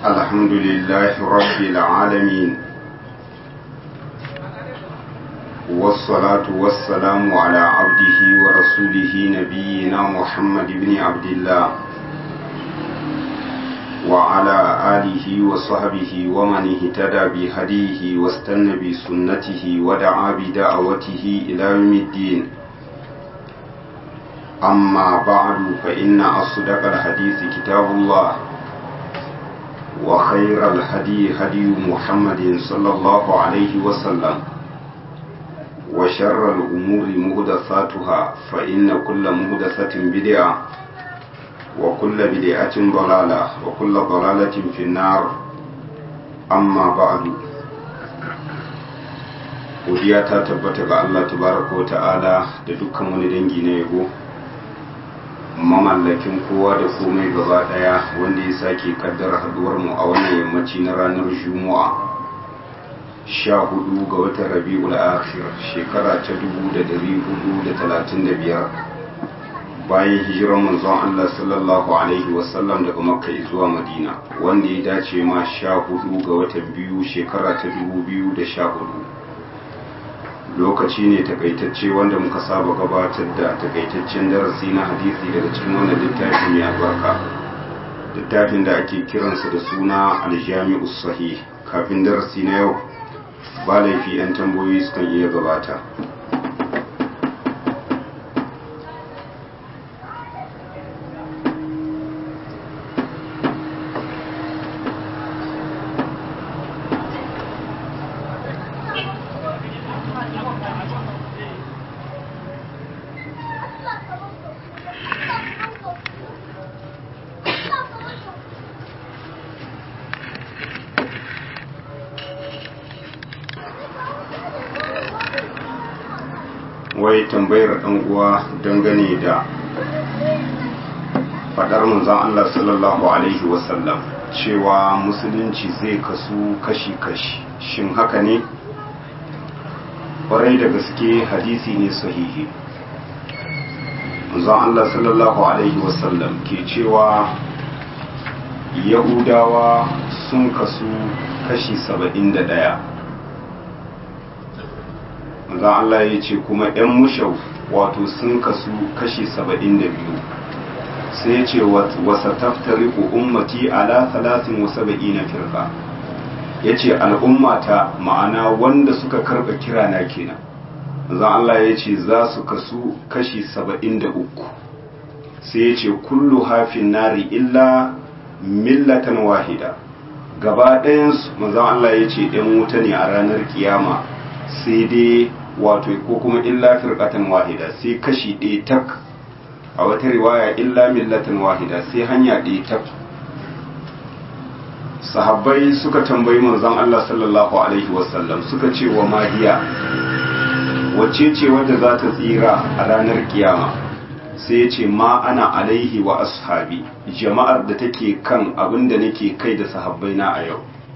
الحمد لله رب العالمين والصلاة والسلام على عبده ورسوله نبينا محمد بن عبد الله وعلى آله وصحبه ومن اهتدى بهديه واستنى بسنته ودعا بدعوته إلى يوم الدين أما بعد فإن أصدق الحديث كتاب الله وخير الهدي هدي محمد صلى الله عليه وسلم وشر الأمور مهدثاتها فإن كل مهدثة بدعة وكل بدعة ضلالة وكل ضلالة في النار أما بعد godiya ta tabbata ga Allah tabaraka wa ta'ala da dukkan wani dangi na yabo mamallakin kowa da komai gaba daya wanda ya sake kaddara haduwar mu a wannan yammaci na ranar juma'a sha hudu ga watan rabi'ul akhir shekara ta dubu da dari hudu da talatin da biyar bayan hijiran manzon Allah sallallahu alaihi wasallam daga makka zuwa madina wanda ya dace ma sha hudu ga watan biyu shekara ta dubu biyu da sha hudu lokaci ne takaitacce wanda muka saba gabatar da takaitaccen darasi na hadisi daga cikin wannan littafi mai albarka littafin da ake kiransa da suna aljami'u sahih kafin darasi na yau ba laifi 'yan tambayoyi sukan iya gabata wai tambayar ɗan uwa dangane da faɗar manzon Allah sallallahu alaihi wasallam cewa musulunci zai kasu kashi-kashi shin haka ne ƙwarai da gaske hadisi ne sahihi manzon Allah sallallahu alaihi wasallam ke cewa yahudawa sun kasu kashi saba'in da ɗaya manzon Allah ya ce kuma 'yan mushau wato sun kasu kashi saba'in da biyu sai ce wasa taftari ummati ala talatin wasa ba'i na firka ya ce al'ummata ma'ana wanda suka karɓa kira na kenan manzon Allah ya ce za su kasu kashi saba'in da uku sai ya ce kullu hafin nari illa millatan wahida gaba ɗayansu manzon Allah ya ce ‘yan wuta ne a ranar kiyama sai dai wato ko kuma illa firqatan wahida sai kashi ɗaya tak a wata riwaya illa millatan wahida sai hanya ɗaya tak sahabbai suka tambayi manzon Allah sallallahu alaihi wasallam suka ce wa mahiya wacce ce wadda za ta tsira a ranar kiyama sai ya ce ma ana alaihi wa ashabi jama'ar da take kan abin da nake kai da sahabbai na a yau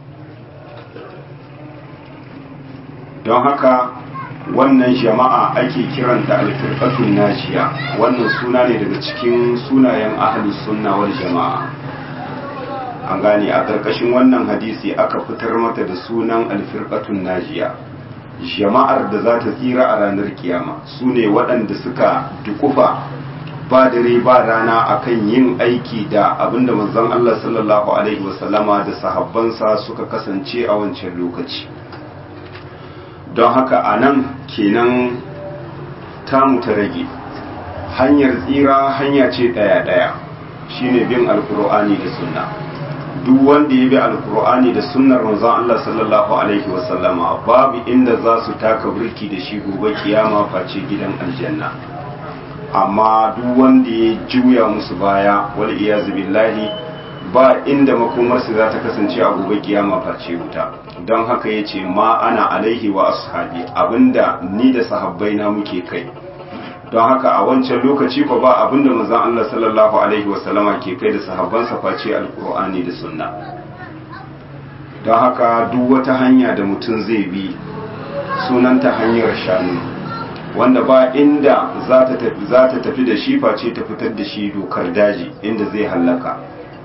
don haka wannan jama'a ake kiranta alfirqatun najiya wannan suna ne daga cikin sunayen ahlus sunna wal jama'a an gane a ƙarƙashin wannan hadisi aka fitar mata da sunan alfirqatun najiya jama'ar da za ta tsira a ranar kiyama su ne waɗanda suka dukufa ba dare ba rana akan yin aiki da abinda manzon Allah sallallahu alaihi wasallama da sahabbansa suka kasance a wancan lokaci don haka a nan kenan tamu ta rage hanyar tsira hanya ce ɗaya-ɗaya shine bin alkur'ani da sunna duk wanda ya bi alkur'ani da sunnar manzon Allah sallallahu alaihi wasallama babu inda za su taka birki da shi gobe kiyama face gidan aljanna amma duk wanda ya juya musu baya wal iyazu billahi ba inda makomarsu za ta kasance a gobe kiyama face wuta don haka ya ce ma ana alaihi wa ashabi abinda ni da sahabbai na muke kai don haka a wancan lokaci fa ba abinda manzon Allah sallallahu alaihi wa sallama ke kai da sahabbansa face alqur'ani da sunna don haka duk wata hanya da mutum zai bi sunanta hanyar shanu wanda ba inda za ta tafi da shi face ta fitar da shi dokar daji inda zai hallaka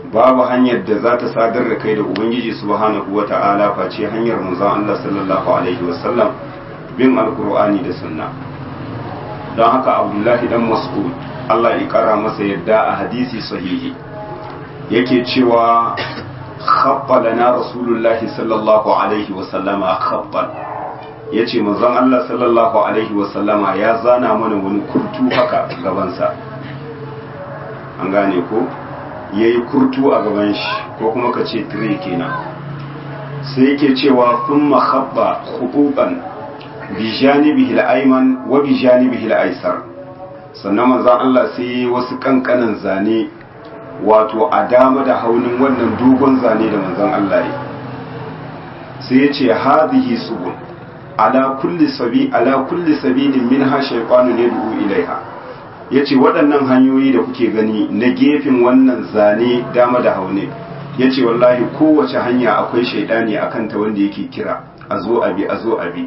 babu hanyar da za ta sadar da kai da ubangiji subhanahu wa ta'ala face hanyar manzon Allah sallallahu alaihi wasallam bin alkur'ani da sunna don haka abdullahi dan mas'ud Allah ya kara masa yadda a hadisi sahihi yake cewa khabba lana rasulullahi sallallahu alaihi wasallama khabban yace manzon Allah sallallahu alaihi wasallama ya zana mana wani kurtu haka gabansa an gane ko ya yi kurtu a gaban shi ko kuma ka ce tire kenan sai yake cewa kun mahabba hukukan bijanibihi al'aiman wa bijanibihi al'aisar sannan manzan Allah sai wasu kankanan zane wato a dama da haunin wannan dogon zane da manzan Allah ya sai ya ce hadhihi subul ala kulli sabi ala kulli sabilin minha shaytanun yad'u ilaiha ya ce waɗannan hanyoyi da kuke gani na gefen wannan zane dama da haune ya ce wallahi kowace hanya akwai shaidani a kanta wanda yake kira a zo abi a zo abi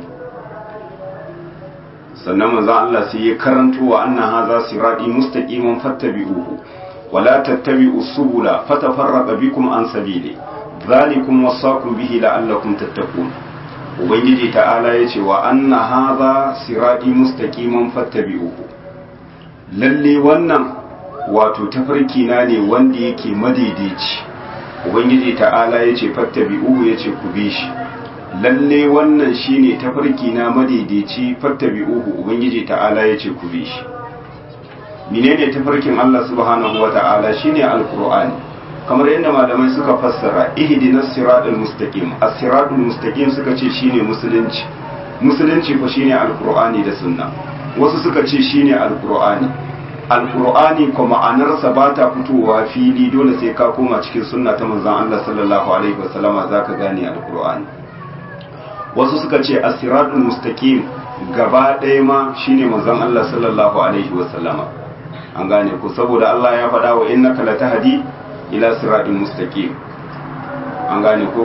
sannan manzan Allah sai ya karanto wa annan haza siradi mustaqiman fattabi'uhu wala tattabi'u subula fatafarraqa bikum an sabili dhalikum wasaqum bihi la'allakum tattaqun ubangiji ta'ala yace wa anna haza siradi mustaqiman fattabi'uhu lalle wannan wato tafarki na ne wanda yake madaidaici ubangiji ta'ala ya ce fattabi'uhu ya ce ku bi shi lalle wannan shine tafarki na madaidaici fattabi'uhu ubangiji ta'ala ya ce ku bi shi menene tafarkin Allah subhanahu wa ta'ala shine alqur'ani kamar yadda malamai suka fassara ihdinas siratal mustaqim as-siratul mustaqim suka ce shine musulunci musulunci ko shine alqur'ani da sunna wasu suka ce shine alqur'ani alqur'ani ko ma'anarsa ba ta fitowa fili dole sai ka koma cikin sunna ta manzon Allah sallallahu alaihi wasallama zaka gane alqur'ani wasu suka ce as-siratul mustaqim gaba ɗaya ma shine manzon Allah sallallahu alaihi wasallama an gane ku saboda Allah ya faɗa wa innaka latahdi ila siratul mustaqim an gane ko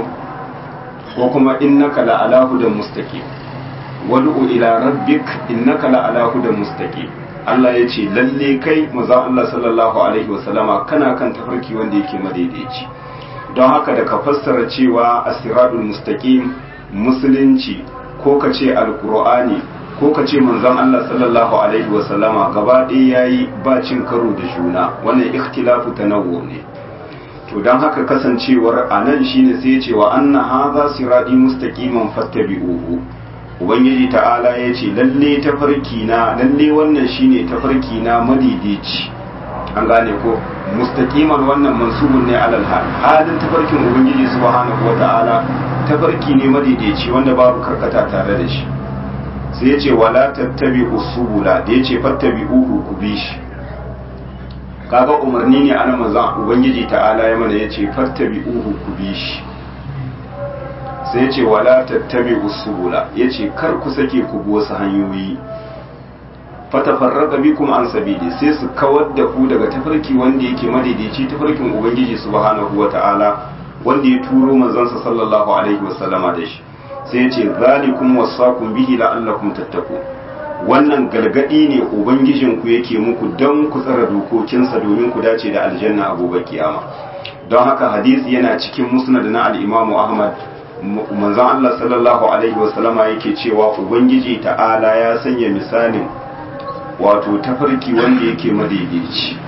ko kuma innaka la ala hudan mustaqim wad'u ila rabbik innaka la ala hudan mustaqim Allah ya ce lalle kai maza Allah sallallahu alaihi wasallama kana kan tafarki wanda yake madaidaici don haka da ka fassara cewa asiradul mustaqim musulunci ko ka ce alqur'ani ko ka ce manzon Allah sallallahu alaihi wasallama gaba ɗaya yayi ba cin karo da juna wannan ikhtilafu tanawwu ne to don haka kasancewar anan shine sai ya ce wa anna hadha siradi mustaqiman fattabi'uhu ubangiji ta'ala ya ce lalle tafarki na lalle wannan shine tafarki na madidici an gane ko mustaqiman wannan mansubun ne alal hal halin tafarkin ubangiji subhanahu wata'ala tafarki ne madidici wanda babu karkata tare da shi sai ya ce wala tattabi usubula da ya ce fattabi uhu ku bi shi kaga umarni ne ana manzon ubangiji ta'ala ya mana ya ce fattabi uhu ku bi shi sai ce wala tattabi usubula yace kar ku sake ku bi wasu hanyoyi fatafarraqa bikum an sabili sai su kawar da ku daga tafarki wanda yake madaidaici tafarkin ubangiji subhanahu wata'ala wanda ya turo manzansa sallallahu alaihi wasallama da shi sai yace zalikum wasaqum bihi la'allakum tattaqun wannan gargadi ne ubangijin ku yake muku don ku tsara dokokinsa domin ku dace da aljanna a gobe kiyama don haka hadisi yana cikin musnad na al-imamu ahmad manzon Allah sallallahu alaihi wasallama yake cewa ubangiji ta'ala ya sanya misalin wato tafarki wanda yake madaidaici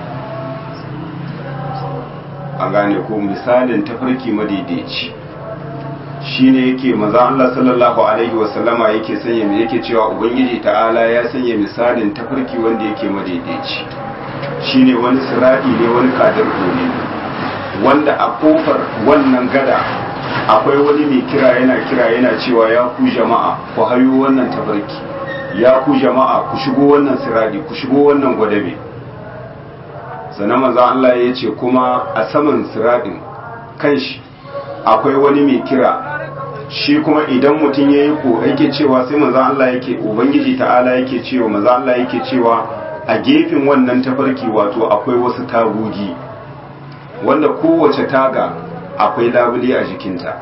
a gane ko misalin tafarki madaidaici shine yake manzon Allah sallallahu alaihi wasallama yake sanya yake cewa ubangiji ta'ala ya sanya misalin tafarki wanda yake madaidaici shine wani siradi ne wani kadarko ne wanda a kofar wannan gada akwai wani mai kira yana kira yana cewa ya ku jama'a ku hayo wannan tafarki ya ku jama'a ku shigo wannan siradi ku shigo wannan gwadabe sannan manzon Allah ya ce kuma a saman siradin kanshi akwai wani mai kira shi kuma idan mutum ya yi ko yake cewa sai manzon Allah yake ubangiji ta'ala yake cewa manzon Allah yake cewa a gefen wannan tafarki wato akwai wasu tagogi wanda kowace taga akwai labule a jikinta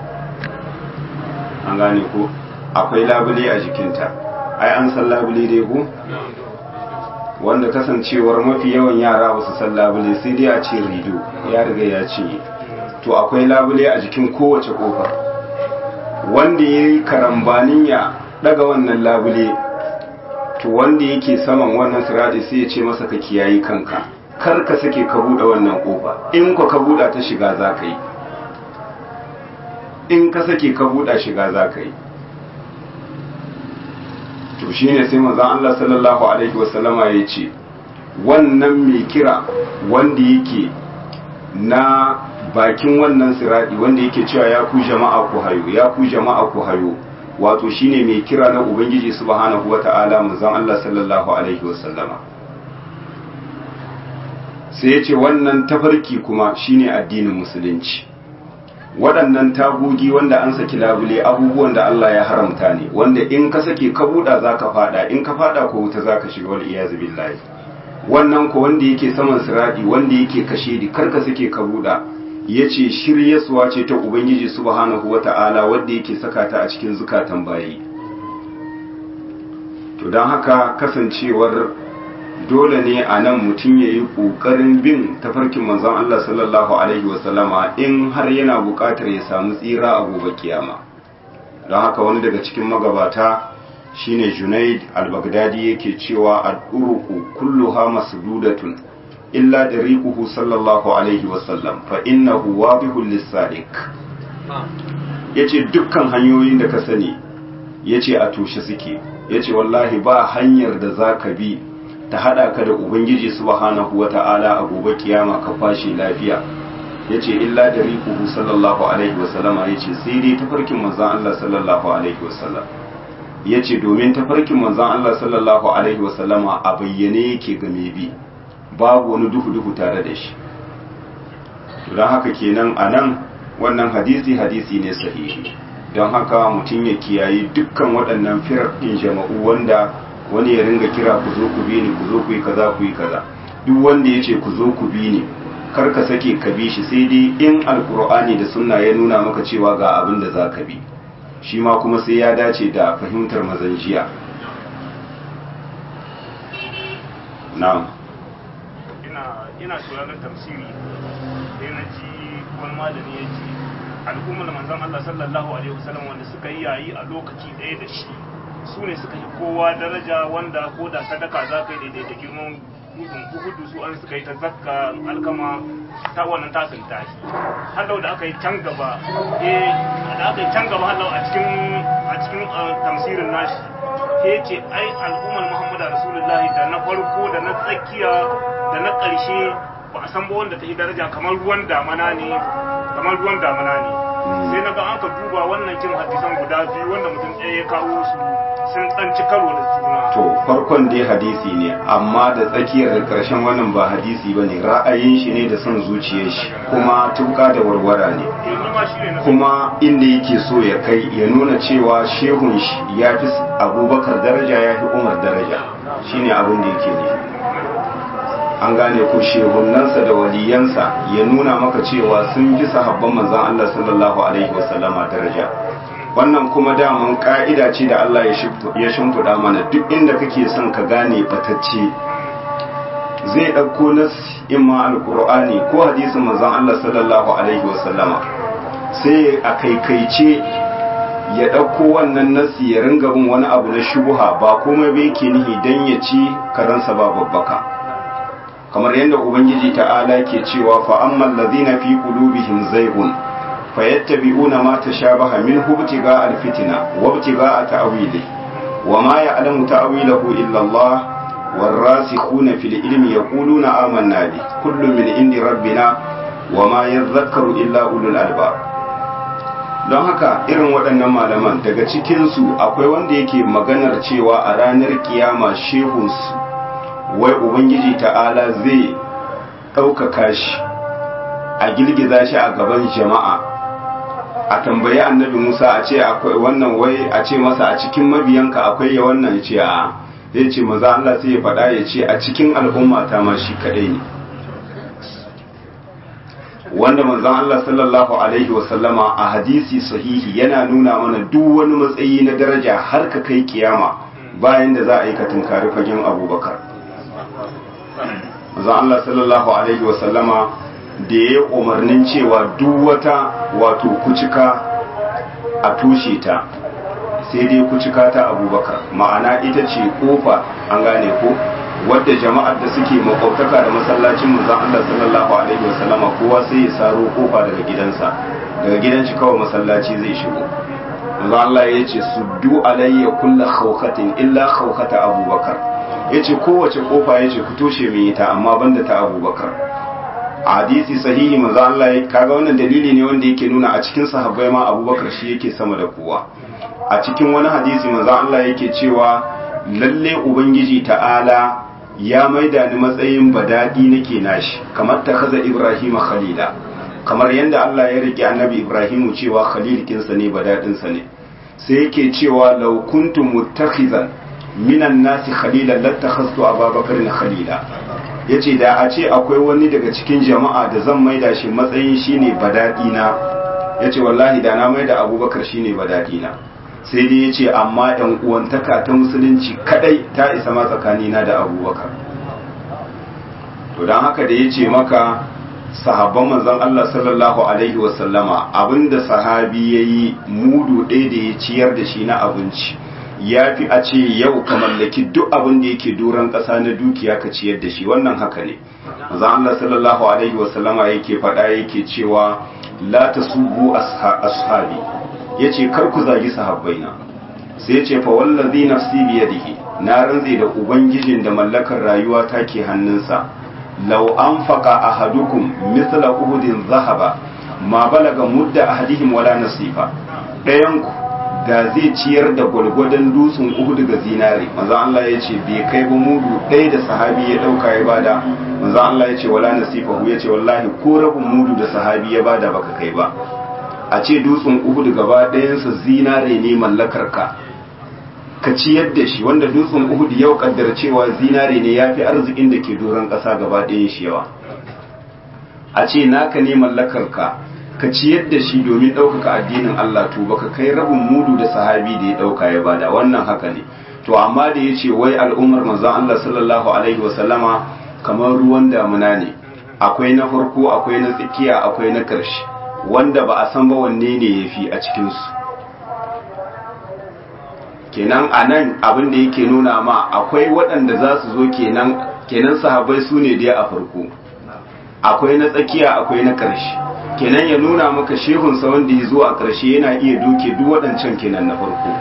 an gane ko akwai labule a jikinta ai an san labule dai ko wanda kasancewar mafi yawan yara ba su san labule sai dai a ce rido ya riga ya cinye to akwai labule a jikin kowace kofar wanda ya yi karambanin ya daga wannan labule to wanda yake saman wannan siradi sai ya ce masa ka kiyayi kanka kar ka sake ka buɗe wannan kofa in ka ka buɗa ta shiga za ka yi in ka sake ka buɗa shiga za ka yi to shine sai manzon Allah sallallahu alaihi wasallama ya ce wannan mai kira wanda yake na bakin wannan siradi wanda yake cewa ya ku jama'a ku hayo ya ku jama'a ku hayo wato shine mai kira na ubangiji subhanahu wata'ala manzon Allah sallallahu alaihi wasallama sai ya ce wannan tafarki kuma shine addinin musulunci waɗannan tagogi wanda an saki labule abubuwan da Allah ya haramta ne wanda in ka sake ka buɗa za ka faɗa in ka faɗa ko wuta za ka shiga wal iyazu billahi wannan ko wanda yake saman siradi wanda yake kashe di kar ka sake ka buɗa ya ce shiryaswa ce ta ubangiji subhanahu wa ta'ala wanda yake saka ta a cikin zukatan bayi to don haka kasancewar dole ne a nan mutum ya yi ƙoƙarin bin tafarkin manzon Allah sallallahu Alaihi wasallama in har yana buƙatar ya samu tsira a gobe kiyama don haka wani daga cikin magabata shine junaid al-baghdadi yake cewa al-uruku kulluha masdudatun illa dariquhu sallallahu alaihi wasallam fa innahu wadihul lis-sadiq yace dukkan hanyoyin da ka sani yace a toshe suke yace wallahi ba hanyar da zaka bi ta hada ka da ubangiji subhanahu wata'ala a gobe kiyama ka fashi lafiya yace illa da riquhu sallallahu alaihi wasallam yace sai dai tafarkin manzon Allah sallallahu alaihi wasallam yace domin tafarkin manzon Allah sallallahu alaihi wasallama a bayyane yake ga mai bi babu wani duhu duhu tare da shi to dan haka kenan anan wannan hadisi hadisi ne sahihi don haka mutum ya kiyayi dukkan waɗannan firar ɗin jama'u wanda wani ya ringa kira ku zo ku bi ni ku zo ku yi kaza ku yi kaza duk wanda ya ce ku zo ku bi ni kar ka sake ka bi shi sai dai in alkur'ani da sunna ya nuna maka cewa ga abin da za ka bi shi ma kuma sai ya dace da fahimtar mazanjiya na'am ina ina sauraron tafsiri sai na ji wani malami ya ce al'ummar manzon Allah sallallahu alaihi wasallam wanda suka yi yayi a lokaci ɗaya da shi su ne suka yi kowa daraja wanda ko da sadaka za ka yi daidai da girman gudun uhudu su an suka yi ta zakka alkama ta wannan tasin tashi halau da aka yi can gaba eh da aka yi can gaba halau a cikin a cikin tamsirin nashi ke ce ai al'ummar muhammadu rasulullahi da na farko da na tsakiya da na ƙarshe ba a san ba wanda ta yi daraja kamar ruwan damana ne kamar ruwan damana ne sai na ga aka duba wannan kin hadisan guda biyu wanda mutum ɗaya ya kawo su sun tsanci karo da juna to farkon dai hadisi ne amma da tsakiyar da karshen wannan ba hadisi ba ne ra'ayin shi ne da son zuciyar shi kuma tuka da warwara ne yanzu ma shi ne na kuma inda yake so ya kai ya nuna cewa shehun shi ya fi abubakar daraja ya fi umar daraja shine abin da yake nufi an gane ko shehunansa da waliyansa ya nuna maka cewa sun fi sahabban manzon Allah sallallahu alaihi wasallama daraja wannan kuma daman ka'ida ce da Allah ya shimfiɗa mana duk inda kake son ka gane batacce zai ɗauko nas imma alƙur'ani ko hadisin manzon Allah sallallahu alaihi wasallama sai a kaikaice ya ɗauko wannan nasi ya ringa bin wani abu na shubuha ba komai bai ke nihi dan ya ci karansa ba babbaka kamar yadda ubangiji ta'ala ke cewa fa ammal ladhina fi qulubihim zaygun fayattabi'una ma tashabaha minhu ibtigaa alfitna wa ibtigaa ta'wili wa ma ya'lamu ta'wilahu illa Allah والراسخون في العلم يقولون آمنا به كل من عند ربنا وما يذكر إلا أولو الألباب don haka irin waɗannan malaman daga cikinsu akwai wanda yake maganar cewa a ranar kiyama shehunsu wai ubangiji ta'ala zai ɗaukaka shi a girgiza shi a gaban jama'a a tambayi annabi musa a ce akwai wannan wai a ce masa a cikin mabiyanka akwai ya wannan ce a zai ce maza Allah sai ya faɗa ya ce a cikin al'umma ta ma shi kaɗai ne wanda manzon Allah sallallahu alaihi wasallama a hadisi sahihi yana nuna mana duk wani matsayi na daraja har ka kai kiyama bayan da za a yi ka tunkari fagen abubakar manzon Allah sallallahu alaihi wasallama da ya umarnin cewa duk wata wato kucika a tushe ta sai dai kucika ta abubakar ma'ana ita ce kofa an gane ko wadda jama'ar da suke makwabtaka da masallacin manzon Allah sallallahu alaihi wasallama kowa sai ya saro kofa daga gidansa daga gidan shi kawai masallaci zai shigo manzon Allah ya ce suddu alayya kullu khawqatin illa khawqata abubakar yace kowace kofa yace ku toshe min ita amma banda ta abubakar a hadisi sahihi manzo Allah ya kaga wannan dalili ne wanda yake nuna a cikin sahabbai ma Abubakar shi yake sama da kowa a cikin wani hadisi manzo Allah yake cewa lalle ubangiji ta'ala ya maida ni matsayin badadi nake nashi kamar ta kaza Ibrahim khalila kamar yanda Allah ya rike annabi Ibrahim cewa khalil kinsa ne badadin sa ne sai yake cewa law kuntum muttakhizan minan nasi khalilan lattakhastu Abubakar khalila ya ce da a ce akwai wani daga cikin jama'a da zan maida shi matsayin shine badadina ya ce wallahi da na maida abubakar shine badadina sai dai ya ce amma yan uwantaka ta musulunci kadai ta isa ma tsakanina da abubakar to don haka da ya ce maka sahabban manzon Allah sallallahu alaihi wasallama abinda sahabi ya yi mudu ɗaya da ya ciyar da shi na abinci ya fi a ce yau ka mallaki duk abin da yake doron ƙasa na dukiya ka ciyar da shi wannan haka ne manzon Allah sallallahu alaihi wasallama yake faɗa yake cewa la tasubu ashabi yace kar ku zagi sahabbaina sai yace fa wallazi nafsi bi yadihi na rantse da ubangijin da mallakar rayuwa take hannunsa law anfaqa ahadukum mithla uhudin zahaba ma balaga mudda ahadihim wala nasifa dayan ku da zai ciyar da gwalgwadon dutsen uhudu ga zinare manzo Allah ya ce bai kai ba mudu ɗaya da sahabi ya ɗauka ya bada manzo Allah ya ce wala nasifahu ya ce wallahi ko rabin mudu da sahabi ya bada baka kai ba a ce dutsen uhudu gaba ɗayansa zinare ne mallakar ka ka ciyar da shi wanda dutsen uhudu yau kaddara cewa zinare ne ya fi arzikin da ke doron ƙasa gaba ɗayan shi yawa a ce naka ne mallakar ka ka ciyar da shi domin ɗaukaka addinin Allah to baka kai rabin mudu da sahabi da ya ɗauka ya bada wannan haka ne to amma da ya ce wai al'ummar manzon Allah sallallahu alaihi wasallama kamar ruwan damuna ne akwai na farko akwai na tsakiya akwai na ƙarshe wanda ba a san ba wanne ne ya fi a cikinsu kenan a nan abin da yake nuna ma akwai waɗanda za su zo kenan kenan sahabbai su ne dai a farko akwai na tsakiya akwai na ƙarshe kenan ya nuna maka shehunsa wanda ya zo a ƙarshe yana iya doke duk waɗancan kenan na farko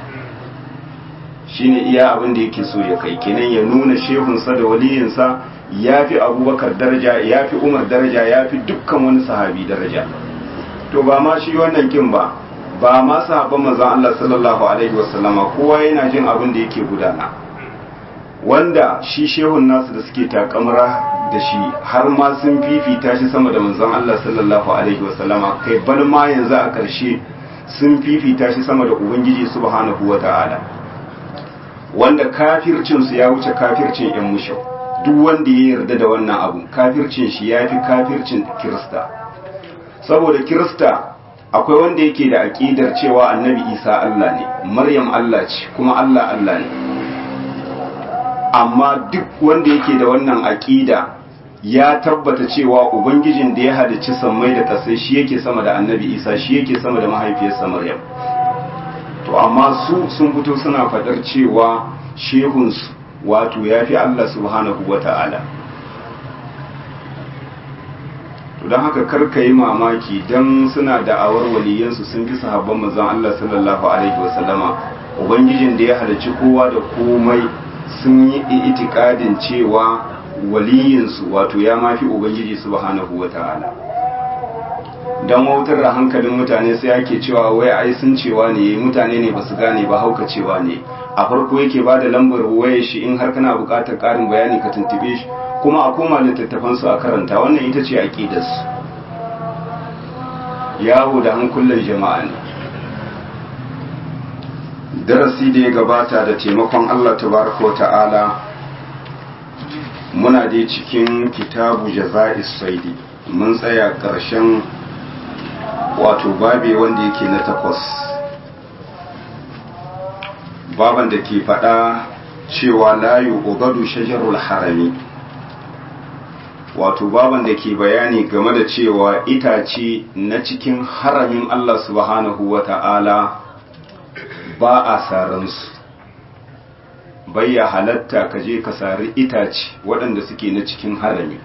shine iya abin da yake so ya kai kenan ya nuna shehunsa da waliyinsa ya fi abubakar daraja ya fi umar daraja ya fi dukkan wani sahabi daraja to ba ma shi wannan kin ba ba ma sahabban manzon Allah sallallahu alaihi wasallama kowa yana jin abin da yake gudana wanda shi shehun nasu da suke takamra da shi har ma sun fifita shi sama da manzon Allah sallallahu alaihi wasallama kai bal ma yanzu a ƙarshe sun fifita shi sama da ubangiji subhanahu wata'ala wanda kafircin su ya wuce kafircin yan mushau duk wanda ya yarda da wannan abu kafircin shi ya fi kafircin kirista saboda kirista akwai wanda yake da aƙidar cewa annabi isa Allah ne maryam Allah ce kuma Allah Allah ne amma duk wanda yake da wannan aƙida ya tabbata cewa ubangijin da ya halicci sammai da kasai shi yake sama da annabi isa shi yake sama da mahaifiyarsa maryam to amma su sun fito suna faɗar cewa shehunsu wato ya fi allah subhanahu wa ta'ala to don haka karka yi mamaki don suna da'awar waliyansu sun fi sahabban manzon allah sallallahu alaihi wasallama ubangijin da ya halicci kowa da komai sun yi itikadin cewa waliyinsu wato ya mafi ubangiji subhanahu wa ta'ala don wautar da hankalin mutane sai ake cewa wai ai sun cewa ne mutane ne basu gane ba hauka cewa ne a farko yake ba da lambar wayar shi in har kana buƙatar ƙarin bayani ka tuntube shi kuma a koma littattafansu a karanta wannan ita ce aƙidarsu yawo da hankulan jama'a ne darasi da ya gabata da taimakon Allah tabaraka ta'ala muna dai cikin kitabu jaza'is saidi mun tsaya ƙarshen wato babe wanda yake na takwas baban da ke faɗa cewa layu ugadu shajarul harami wato baban da ke bayani game da cewa itace na cikin haramin Allah subhanahu wa ta'ala ba a saransu bayya halatta ka je ka sari itace waɗanda suke na cikin harami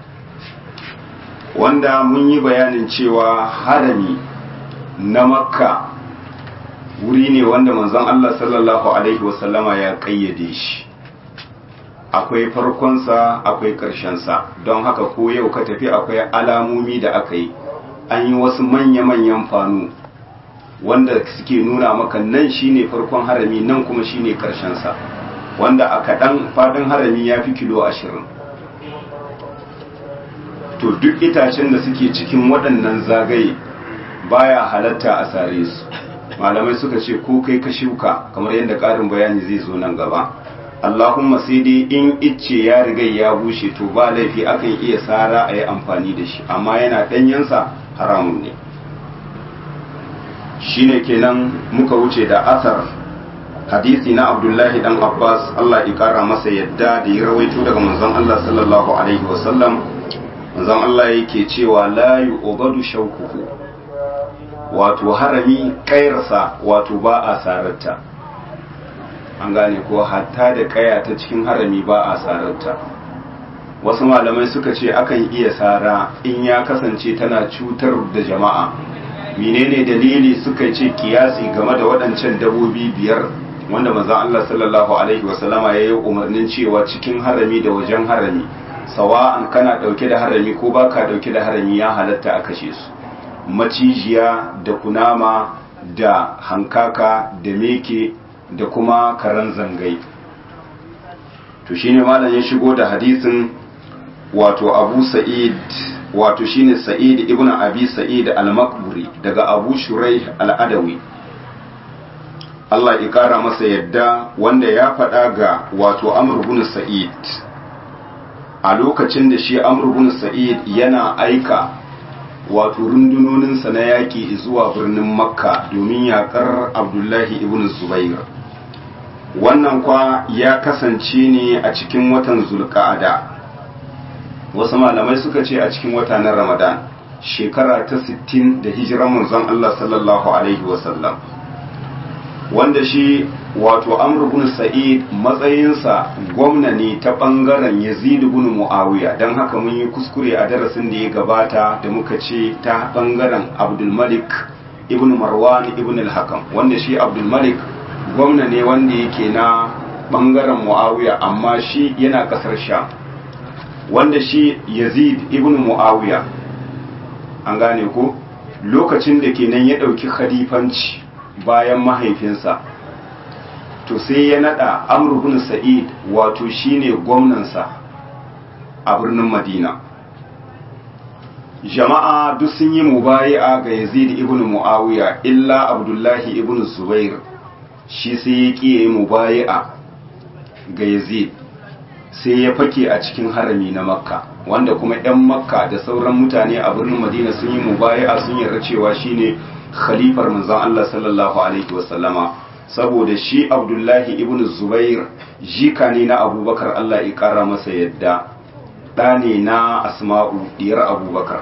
wanda mun yi bayanin cewa harami na makka wuri ne wanda manzon Allah sallallahu Alaihi wasallama ya ƙayyade shi akwai farkonsa akwai ƙarshensa don haka ko yau ka tafi akwai alamomi da aka yi an yi wasu manya-manyan fanu wanda suke nuna maka nan shine farkon harami nan kuma shine ƙarshensa wanda a kaɗan faɗin harami ya fi kilo ashirin to duk itacen da suke cikin waɗannan zagaye baya halatta a sare su malamai suka ce ko kai ka shuka kamar yadda ƙarin bayani zai zo nan gaba Allahumma sai dai in icce ya riga ya bushe to ba laifi akan iya sara a yi amfani da shi amma yana ɗanyensa haramun ne shine kenan muka wuce da asar hadisi na abdullahi dan abbas Allah ya kara masa yadda da ya rawaito daga manzon Allah sallallahu alaihi wasallam manzon Allah yake cewa la yu'badu shawkuhu wato harami kairsa wato ba a sararta an gane ko hatta da kaya ta cikin harami ba a sararta wasu malamai suka ce akan iya sara in ya kasance tana cutar da jama'a menene dalili suka ce kiyasi game da waɗancan dabobi biyar wanda manzon Allah sallallahu alaihi wasallama ya yi umarnin cewa cikin harami da wajen harami sawa'an kana ɗauke da harami ko baka ɗauke da harami ya halatta a kashe su macijiya da kunama da hankaka da meke da kuma karan zangai to shine malam ya shigo da hadisin wato abu sa'id wato shine sa'id ibn abi sa'id al-makburi daga abu shurai al-adawi Allah ya kara masa yadda wanda ya faɗa ga wato amr ibn sa'id a lokacin da shi amr ibn sa'id yana aika wato rundunoninsa na yaƙi zuwa birnin makka domin yaƙar abdullahi ibn zubair wannan kwa ya kasance ne a cikin watan zulka'ada wasu malamai suka ce a cikin wata na ramadan shekara ta 60 da hijiran manzon Allah sallallahu alaihi wasallam wanda shi wato amr ibn sa'id matsayinsa gwamna ne ta bangaren yazid ibn muawiya don haka mun yi kuskure a darasin da ya gabata da muka ce ta bangaren abdul malik ibn marwan ibn al-hakam wanda shi abdul malik gwamna ne wanda yake na bangaren muawiya amma shi yana kasar sham wanda shi yazid ibn muawiya an gane ko lokacin da kenan ya ɗauki khalifanci bayan mahaifinsa to sai ya nada amr ibn sa'id wato shine gwamnansa a birnin madina jama'a duk sun yi mubayi'a ga yazid ibn muawiya illa abdullahi ibn zubair shi sai ya ƙi yi mubayi'a ga yazid sai ya fake a cikin harami na makka wanda kuma 'yan makka da sauran mutane a birnin madina sun yi mubayi'a sun yarda cewa shine khalifar manzon Allah sallallahu alaihi wasallama saboda shi abdullahi ibn zubair jika ne na abubakar Allah ya kara masa yadda ɗa ne na asma'u diyar abubakar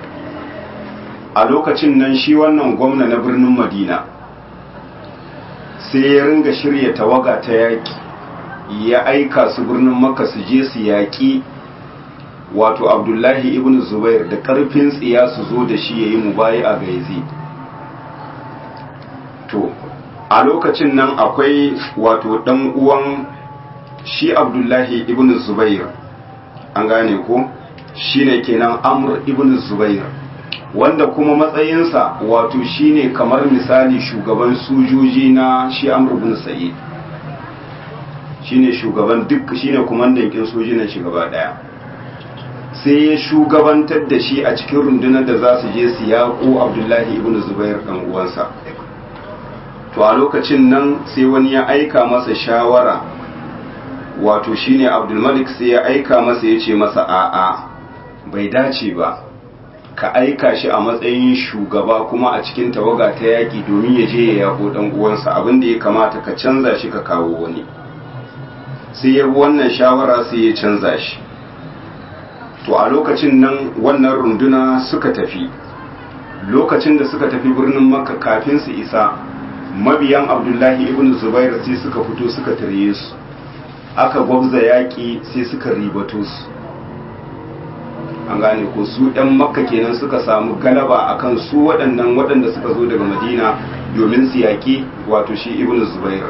a lokacin nan shi wannan gwamna na birnin madina sai ya ringa shirya tawaga ta yaƙi ya aika su birnin makka su je su yaƙi wato abdullahi ibn zubair da ƙarfin tsiya su zo da shi ya yi mubayi a ga yazid to a lokacin nan akwai wato dan uwan shi abdullahi ibn zubair an gane ko shine kenan amr ibn zubair wanda kuma matsayinsa wato shine kamar misali shugaban sojoji na shi amr ibn sa'id shine shugaban duk shine kumandan kin sojinan shi gaba daya sai ya shugabantar da shi a cikin rundunar da za su je su yaƙo abdullahi ibn zubair dan uwansa to a lokacin nan sai wani ya aika masa shawara wato shine abdulmalik sai ya aika masa ya ce masa a'a bai dace ba ka aika shi a matsayin shugaba kuma a cikin tawaga ta yaƙi domin ya je ya yaƙo ɗan uwansa abin da ya kamata ka canza shi ka kawo wani sai ya bi wannan shawara sai ya canza shi to a lokacin nan wannan runduna suka tafi lokacin da suka tafi birnin makka kafin su isa mabiyan abdullahi ibn zubair sai suka fito suka tarye su aka gwabza yaƙi sai suka ribato su an gane ko su ɗan makka kenan suka samu galaba akan su waɗannan waɗanda suka zo daga madina domin su yaƙi wato shi ibn zubair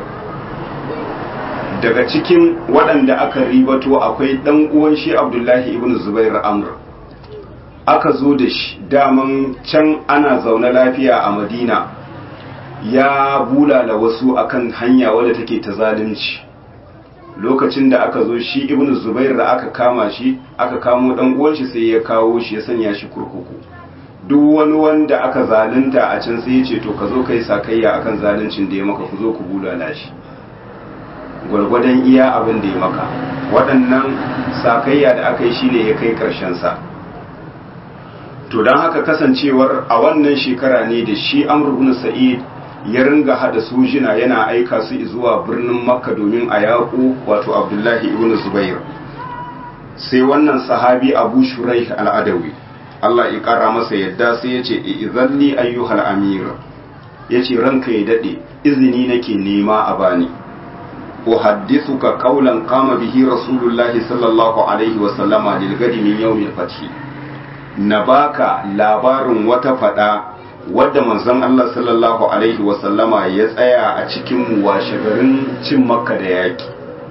daga cikin waɗanda aka ribato akwai ɗan uwan shi abdullahi ibn zubair amr aka zo da shi daman can ana zaune lafiya a madina ya bulala wasu akan hanya wadda take ta zalunci lokacin da aka zo shi ibn zubair da aka kama shi aka kamo dan uwan shi sai ya kawo shi ya sanya shi kurkuku duk wani wanda aka zalunta a can sai ya ce to ka zo kai sakayya akan zaluncin da ya maka ku zo ku bulala shi gwargwadon iya abin da ya maka waɗannan sakayya da aka yi shine ya kai ƙarshen sa to don haka kasancewar a wannan shekara ne da shi amr ibn sa'id ya ringa hada sojina yana aika su zuwa birnin makka domin a yaƙo wato abdullahi ibn zubair sai wannan sahabi abu shurai al'adawi allah ya ƙara masa yadda sai ya ce izalli ayyuhal amir ya ce ranka ya daɗe izini nake nema a bani uhaddithuka qawlan qama bihi rasulullahi sallallahu alaihi wa sallama lil gadi min yawmil fath na baka labarin wata fada wadda manzon Allah sallallahu alaihi wa sallama ya tsaya a cikin washe garin cin makka da yaki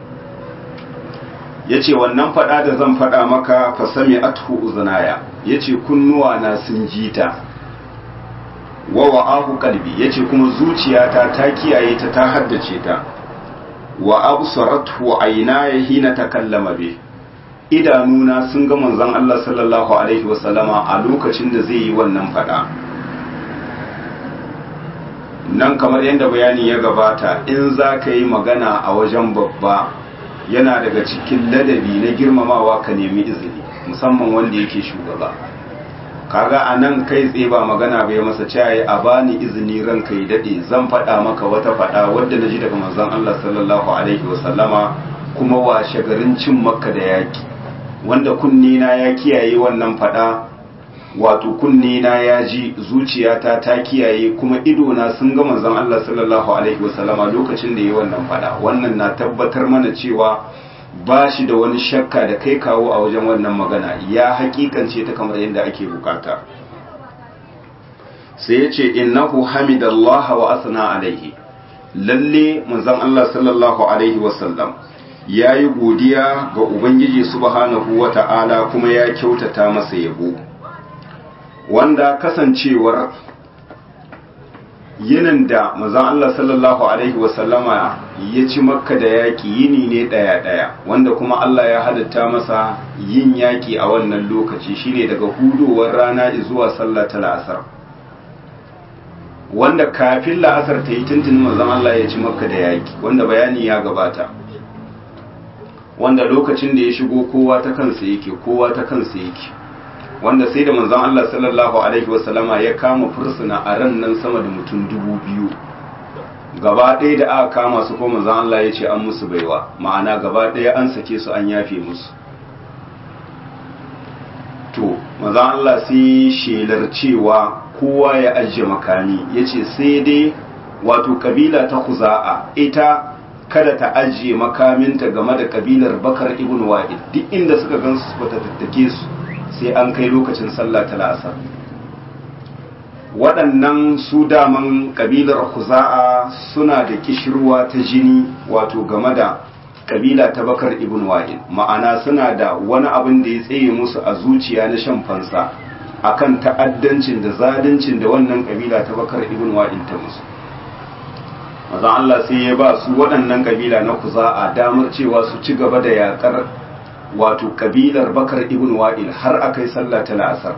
yace wannan fada da zan fada maka fa sami athu uzunaya yace kunnuwa na sun jita wa wa'ahu qalbi yace kuma zuciyata ta kiyaye ta ta haddace ta wa absaratu aynaya hina takallama bi idanuna sun ga manzon Allah sallallahu alaihi wasallama a lokacin da zai yi wannan fada nan kamar yadda bayani ya gabata in za ka yi magana a wajen babba yana daga cikin ladabi na girmamawa ka nemi izini musamman wanda yake shugaba kaga a nan kai tsaye ba magana bai masa cewa a bani izini ranka yi daɗe zan faɗa maka wata faɗa wadda na ji daga manzon Allah sallallahu alaihi wasallama kuma washe garin cin makka da yaki wanda kunni na ya kiyaye wannan faɗa wato kunni na ya ji zuciyata ta kiyaye kuma ido na sun ga manzon Allah sallallahu alaihi wasallama lokacin da yi wannan faɗa wannan na tabbatar mana cewa ba shi da wani shakka da kai kawo a wajen wannan magana ya hakikance ta kamar yadda ake bukata sai ya ce innahu hamidallah wa asna alaihi lalle manzon Allah sallallahu alaihi wasallam ya yi godiya ga ubangiji subhanahu wa ta'ala kuma ya kyautata masa yabo wanda kasancewar yinin da manzon Allah sallallahu alaihi wasallama ya ci makka da yaƙi yini ne ɗaya-ɗaya wanda kuma Allah ya halitta masa yin yaƙi a wannan lokaci shine daga hudowar rana zuwa sallah ta la'asar wanda kafin la'asar ta yi tuntuni manzon Allah ya ci makka da yaƙi wanda bayani ya gabata wanda lokacin da ya shigo kowa ta kansa yake kowa ta kansa yake wanda sai da manzon Allah sallallahu alaihi wasallama ya kama fursuna a ran nan sama da mutum dubu biyu gaba ɗaya da aka kama su ko manzon Allah ya ce an musu baiwa ma'ana gaba ɗaya an sake su an yafe musu to manzon Allah sai shelar cewa kowa ya ajiye makami ya ce sai dai wato kabila ta kuza'a ita kada ta ajiye makaminta game da kabilar bakar ibn wa'id duk inda suka gan su ba ta tattake su sai an kai lokacin sallah ta la'asar waɗannan su daman kabilar kuza'a suna da kishirwa ta jini wato game da kabila ta bakar ibn wa'id ma'ana suna da wani abin da ya tsaye musu a zuciya na shan fansa akan ta'addancin da zaluncin da wannan kabila ta bakar ibn wa'id ta musu maza Allah sai ya ba su waɗannan kabila na kuza'a damar cewa su ci gaba da yakar wato kabilar bakar ibn wa'il har aka yi sallah ta la'asar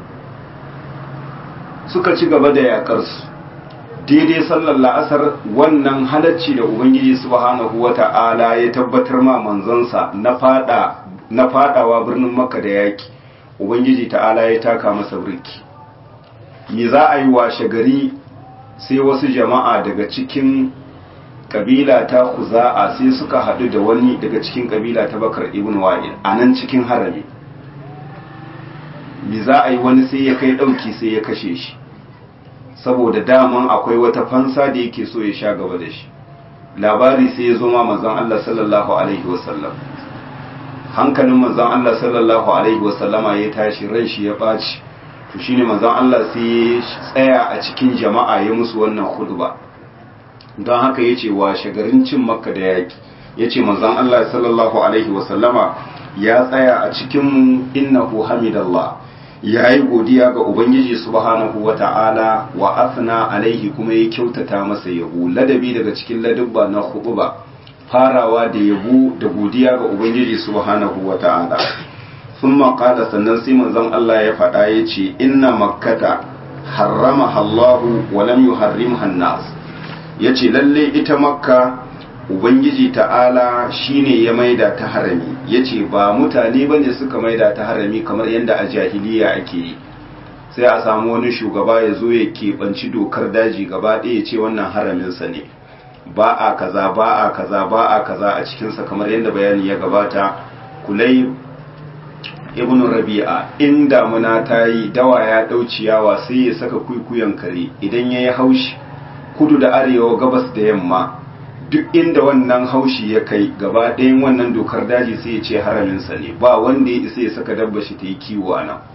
suka ci gaba da yakar su daidai sallar la'asar wannan halacci da ubangiji subhanahu wata'ala ya tabbatar ma manzansa na fada na fadawa birnin makka da yaki ubangiji ta'ala ya taka masa birki me za a yi washe gari sai wasu jama'a daga cikin kabila ta kuza'a sai suka haɗu da wani daga cikin kabila ta bakar ibn wa'il a nan cikin harami bi za a yi wani sai ya kai ɗauki sai ya kashe shi saboda daman akwai wata fansa da yake so ya sha gaba da shi labari sai ya zo ma manzon Allah sallallahu alaihi wasallam hankalin manzon Allah sallallahu alaihi wasallama ya tashi ran shi ya ɓaci to shine manzon Allah sai ya tsaya a cikin jama'a ya musu wannan khutba don haka yace wa shagarin cin makka da yaki yace manzon Allah sallallahu alaihi wasallama ya tsaya a cikin innahu hamidallah ya yi godiya ga ubangiji subhanahu wa ta'ala wa asna alaihi kuma ya kyautata masa yabo ladabi daga cikin ladubba na huɗuba farawa da yabo da godiya ga ubangiji subhanahu wa ta'ala sun maƙala sannan sai manzon Allah ya faɗa ya ce inna makkata harrama Allahu wa lam yuharrimha an-nas yace lalle ita makka ubangiji ta'ala shine ya maida ta harami yace ba mutane bane suka maida ta harami kamar yadda a jahiliya ake yi sai a samu wani shugaba ya zo ya keɓanci dokar daji gaba ɗaya ya ce wannan haraminsa ne ba a kaza ba a kaza ba a kaza a cikinsa kamar yadda bayani ya gabata kulai ibn rabi'a in damuna ta yi dawa ya ɗau ciyawa sai ya saka kuikuyan kare idan ya yi haushi kudu da arewa gabas da yamma duk inda wannan haushi ya kai gaba ɗayan wannan dokar daji sai ya ce haraminsa ne ba wanda ya isa ya saka dabba shi ta yi kiwo a nan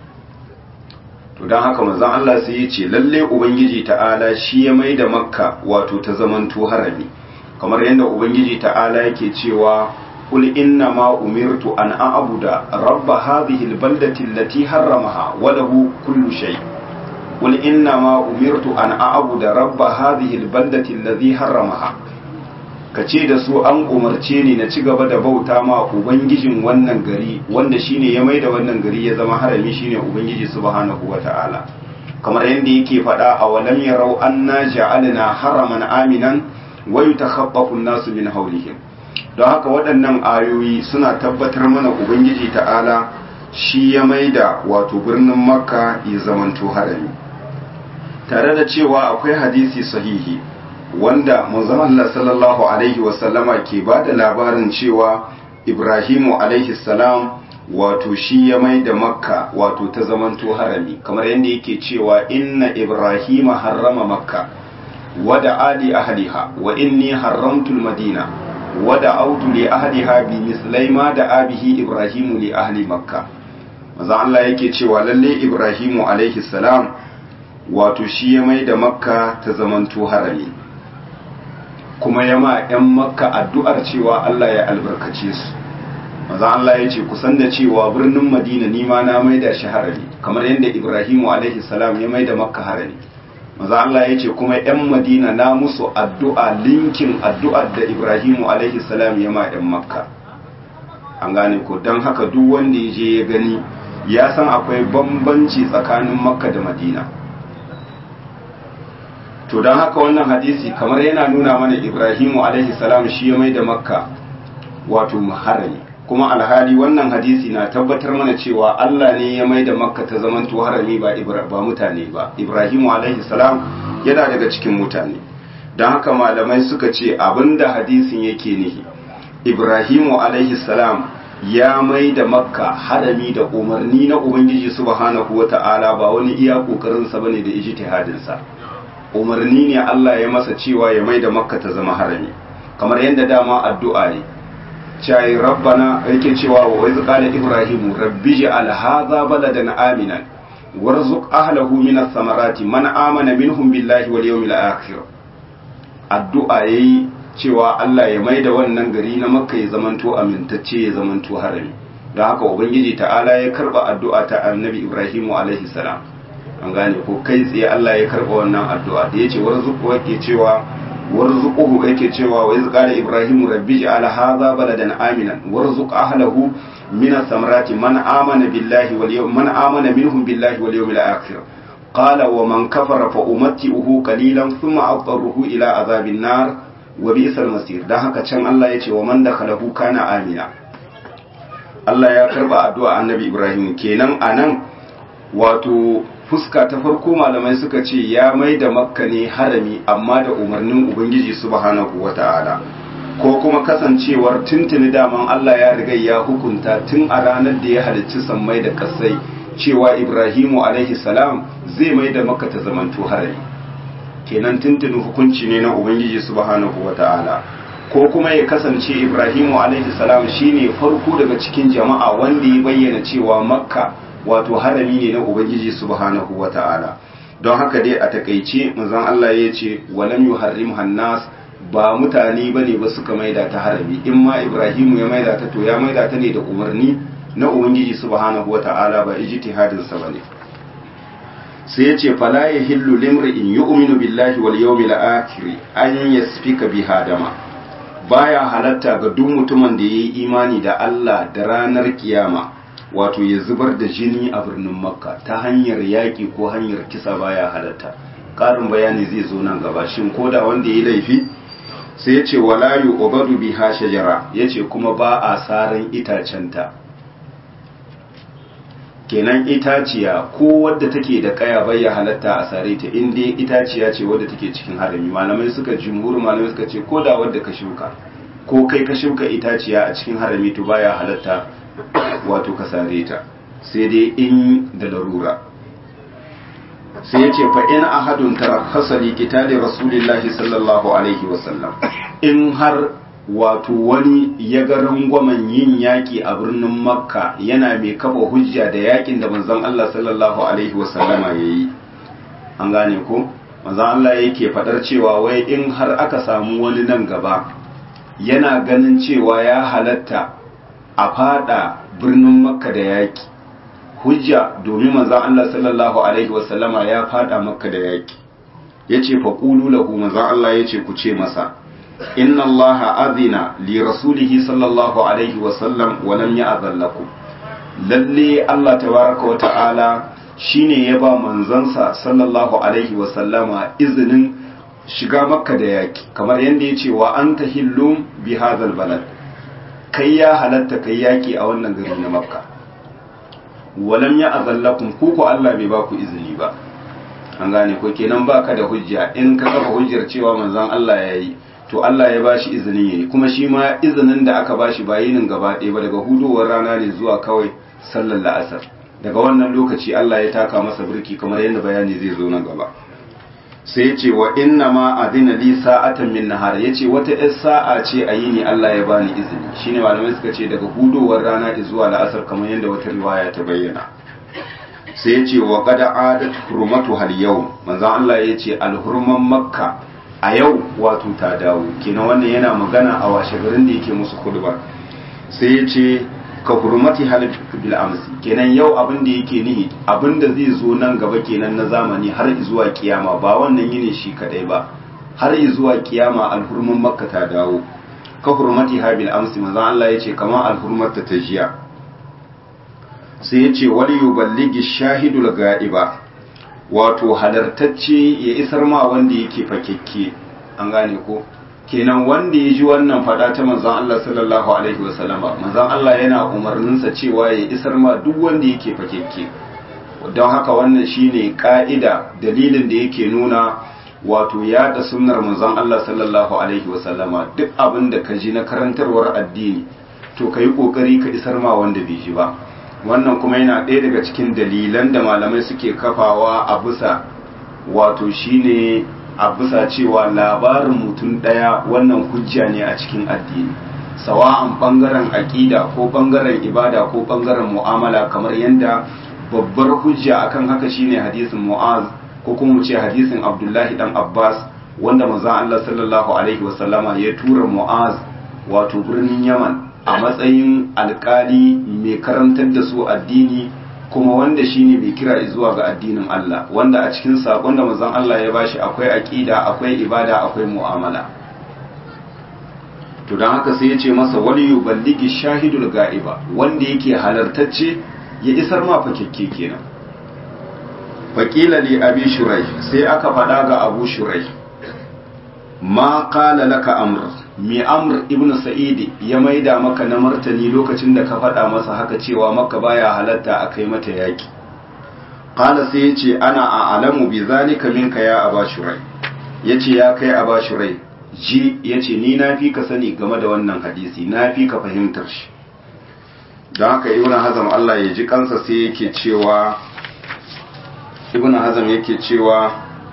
to don haka manzon Allah sai ya ce lalle ubangiji ta'ala shi ya mai da makka wato ta zamanto harami kamar yadda ubangiji ta'ala yake cewa qul inna ma umirtu an a'buda rabba hadhihi albaldati allati harramaha wa lahu kullu shay qul inna ma umirtu an a'buda rabba hadhihi albaldati allati harramaha ka ce da su an umarce ni na ci gaba da bauta ma ubangijin wannan gari wanda shine ya maida wannan gari ya zama harami shine ubangiji subhanahu wata'ala kamar yadda yake faɗa a walam yarau anna ja'alna haraman aminan wa yutakhaffafu an-nasu min hawlihim don haka waɗannan ayoyi suna tabbatar mana ubangiji ta'ala shi ya maida wato birnin makka ya zamanto harami tare da cewa akwai hadisi sahihi wanda manzon Allah sallallahu alaihi wasallama ke ba da labarin cewa Ibrahimu alaihi salam wato shi ya mai da makka wato ta zamanto harami kamar yadda yake cewa inna Ibrahima harrama makka wada ali ahliha wa inni haramtul madina wada autu li ahliha bi mislai ma da abihi Ibrahimu li ahli makka manzon Allah yake cewa lalle Ibrahimu alaihi salam wato shi ya mai da makka ta zamanto harami kuma ya ma 'yan makka addu'ar cewa Allah ya albarkace su maza Allah ya ce kusan da cewa birnin madina nima na maida shi harami kamar yadda ibrahimu alaihi salam ya maida makka harami maza Allah ya ce kuma 'yan madina na musu addu'a linkin addu'ar da ibrahimu alaihi salam ya ma 'yan makka an gane ko don haka duk wanda ya je ya gani ya san akwai bambanci tsakanin makka da madina to don haka wannan hadisi kamar yana nuna mana ibrahimu alaihi salam shi ya mai da makka wato harami kuma alhali wannan hadisi na tabbatar mana cewa allah ne ya mai da makka ta zamanto harami ba, ba mutane ba ibrahimu alaihi salam yana daga cikin mutane don haka malamai suka ce abinda hadisin yake nihi ibrahimu alaihi salam ya mai da makka harami da umarni na ubangiji subhanahu wata'ala ba wani iya kokarinsa bane da ijtihadinsa umarni ne Allah ya masa cewa ya mai da makka ta zama harami kamar yadda dama addu'a ne cai rabbana yake cewa wa wai qala ibrahimu rabbi ja'al hadha baladan aminan warzuq ahlahu min ath-thamarati man amana minhum billahi wal yawmil akhir addu'a yayi cewa Allah ya mai da wannan gari na makka ya zamanto amintacce ya zamanto harami don haka ubangiji ta'ala ya karba addu'a ta annabi ibrahimu alaihi salam an gane ko kai tsaye Allah ya karba wannan addu'a da yace warzuqu yake cewa warzuquhu yake cewa wa yazqala ibrahimu rabbi ja'al hadha baladan aminan warzuq ahlahu min ath-thamarati man amana billahi wal yawm man amana minhum billahi wal yawmil akhir qala wa man kafara fa umatti'uhu qalilan thumma adtarruhu ila azabin nar wa bi'sal masir dan haka can Allah yace wa man dakhalahu kana amina Allah ya karba addu'a annabi Ibrahim kenan anan wato fuska ta farko malamai suka ce ya mai da makka ne harami amma da umarnin ubangiji subhanahu wata'ala ko kuma kasancewar tuntuni daman Allah ya riga ya hukunta tun a ranar da ya halicci sammai da kasai cewa Ibrahimu alaihi salam zai mai da maka ta zamanto harami kenan tuntuni hukunci ne na Ubangiji subhanahu wata'ala ko kuma ya kasance Ibrahimu alaihi salam shine farko daga cikin jama'a wanda ya bayyana cewa makka wato harami ne na Ubangiji subhanahu wata'ala don haka dai a takaice manzon Allah ya ce walam yuharrim hannas ba mutane ba ne ba suka maida ta harami in ma ibrahimu ya maida ta to ya maida ta ne da umarni na ubangiji subhanahu wata'ala ba ijtihadin sa bane sai ya ce fala yahillu limri'in yu'minu billahi wal yawmil akhir an yasfika biha dama baya halatta ga duk mutumin da yayi imani da Allah da ranar kiyama wato ya zubar da jini a birnin makka ta hanyar yaƙi ko hanyar kisa baya halatta ƙarin bayani zai zo nan gaba shin ko da wanda ya laifi sai ya ce wala yu ubadu biha shajara ya ce kuma ba a saran itacenta kenan itaciya ko wadda take da kaya bai ya halatta a sare ta in dai itaciya ce wadda take cikin harami malamai suka jumhur malamai suka ce ko da wadda ka shuka ko kai ka shuka itaciya a cikin harami to baya halatta wato ka sare ta sai dai in da larura sai ya ce fa in ahadun tarakhasa li qitali rasulillahi sallallahu alaihi wasallam in har wato wani ya ga rangwamen yin yaki a birnin makka yana mai kafa hujja da yakin da manzon Allah sallallahu alaihi wasallama yayi an gane ko manzon Allah yake fadar cewa wai in har aka samu wani nan gaba yana ganin cewa ya halatta a fada birnin makka da yaki hujja domin manzon Allah sallallahu alaihi wasallama ya fada makka da yaki yace fa qulu lahu manzon Allah yace ku ce masa inna allaha adina li rasulihi sallallahu alaihi wasallam wa lam ya'zan lakum lalle Allah tabaraka wa ta'ala shine ya ba manzansa sallallahu alaihi wasallama izinin shiga makka da yaki kamar yadda ya ce wa anta hillum bi hadhal balad kai ya halatta kai yaki a wannan gari na makka walam ya azallakum ku ko Allah bai ba ku izini ba an gane ko kenan baka da hujja in ka kafa hujjar cewa manzon Allah yayi to Allah ya bashi izinin yayi kuma shi ma izinin da aka bashi ba yinin gaba ɗaya ba daga hudowar rana ne zuwa kawai sallar la'asar daga wannan lokaci Allah ya taka masa birki kamar yadda bayani zai zo nan gaba sai ya ce wa inna ma adina li sa'atan min nahar ya ce wata ɗan sa'a ce a yini Allah ya bani izini shine malamai suka ce daga hudowar rana zuwa la'asar kamar yadda wata riwaya ta bayyana sai ya ce wa qad adat hurmatu hal yawm manzon Allah ya ce alhurman makka a yau wato ta dawo kenan wannan yana magana a washe garin da yake musu khutba sai ya ce ka hurmati hal bil amsi kenan yau abin da yake nihi abin da zai zo nan gaba kenan na zamani har zuwa kiyama ba wannan yini shi kadai ba har zuwa kiyama alhurman makka ta dawo ka hurmati ha bil amsi manzo Allah yace kamar alhurmar ta jiya sai yace wal yuballigi shahidul ga'iba wato halartacce ya isar ma wanda yake fakekke an gane ko kenan wanda ya ji wannan fada ta manzon Allah sallallahu alaihi wasallama manzon Allah yana umarninsa cewa ya isar ma duk wanda yake fakekke don haka wannan shine ka'ida dalilin da yake nuna wato yada sunnar manzon Allah sallallahu alaihi wasallama duk abin da ka ji na karantarwar addini to ka yi kokari ka isar ma wanda bai ji ba wannan kuma yana ɗaya daga cikin dalilan da malamai suke kafawa a bisa wato shine a bisa cewa labarin mutum ɗaya wannan hujja ne a cikin addini sawa'an ɓangaren aƙida ko ɓangaren ibada ko ɓangaren mu'amala kamar yadda babbar hujja akan haka shine hadisin mu'az ko kuma mu ce hadisin abdullahi dan abbas wanda manzon allah sallallahu alaihi wasallama ya tura mu'az wato birnin yaman a matsayin alkali mai karantar da su addini kuma wanda shine mai kira zuwa ga addinin Allah wanda a cikin sakon da manzon Allah ya bashi akwai aqida akwai ibada akwai mu'amala to dan haka sai ya ce masa wali yuballigi shahidul ga'iba wanda yake halartacce ya isar ma fakekke kenan faqila li abi shurai sai aka faɗa ga abu shurai ma qala laka amr mi amr ibn sa'idi ya maida maka na martani lokacin da ka faɗa masa haka cewa maka baya halatta a kai mata yaki qala sai yace ana a'lamu bi zalika minka ya aba shurai yace ya kai aba shurai ji ya ce ni na fi ka sani game da wannan hadisi na fi ka fahimtar shi don haka ibn hazam Allah ya ji kansa sai yake cewa ibn hazam yake cewa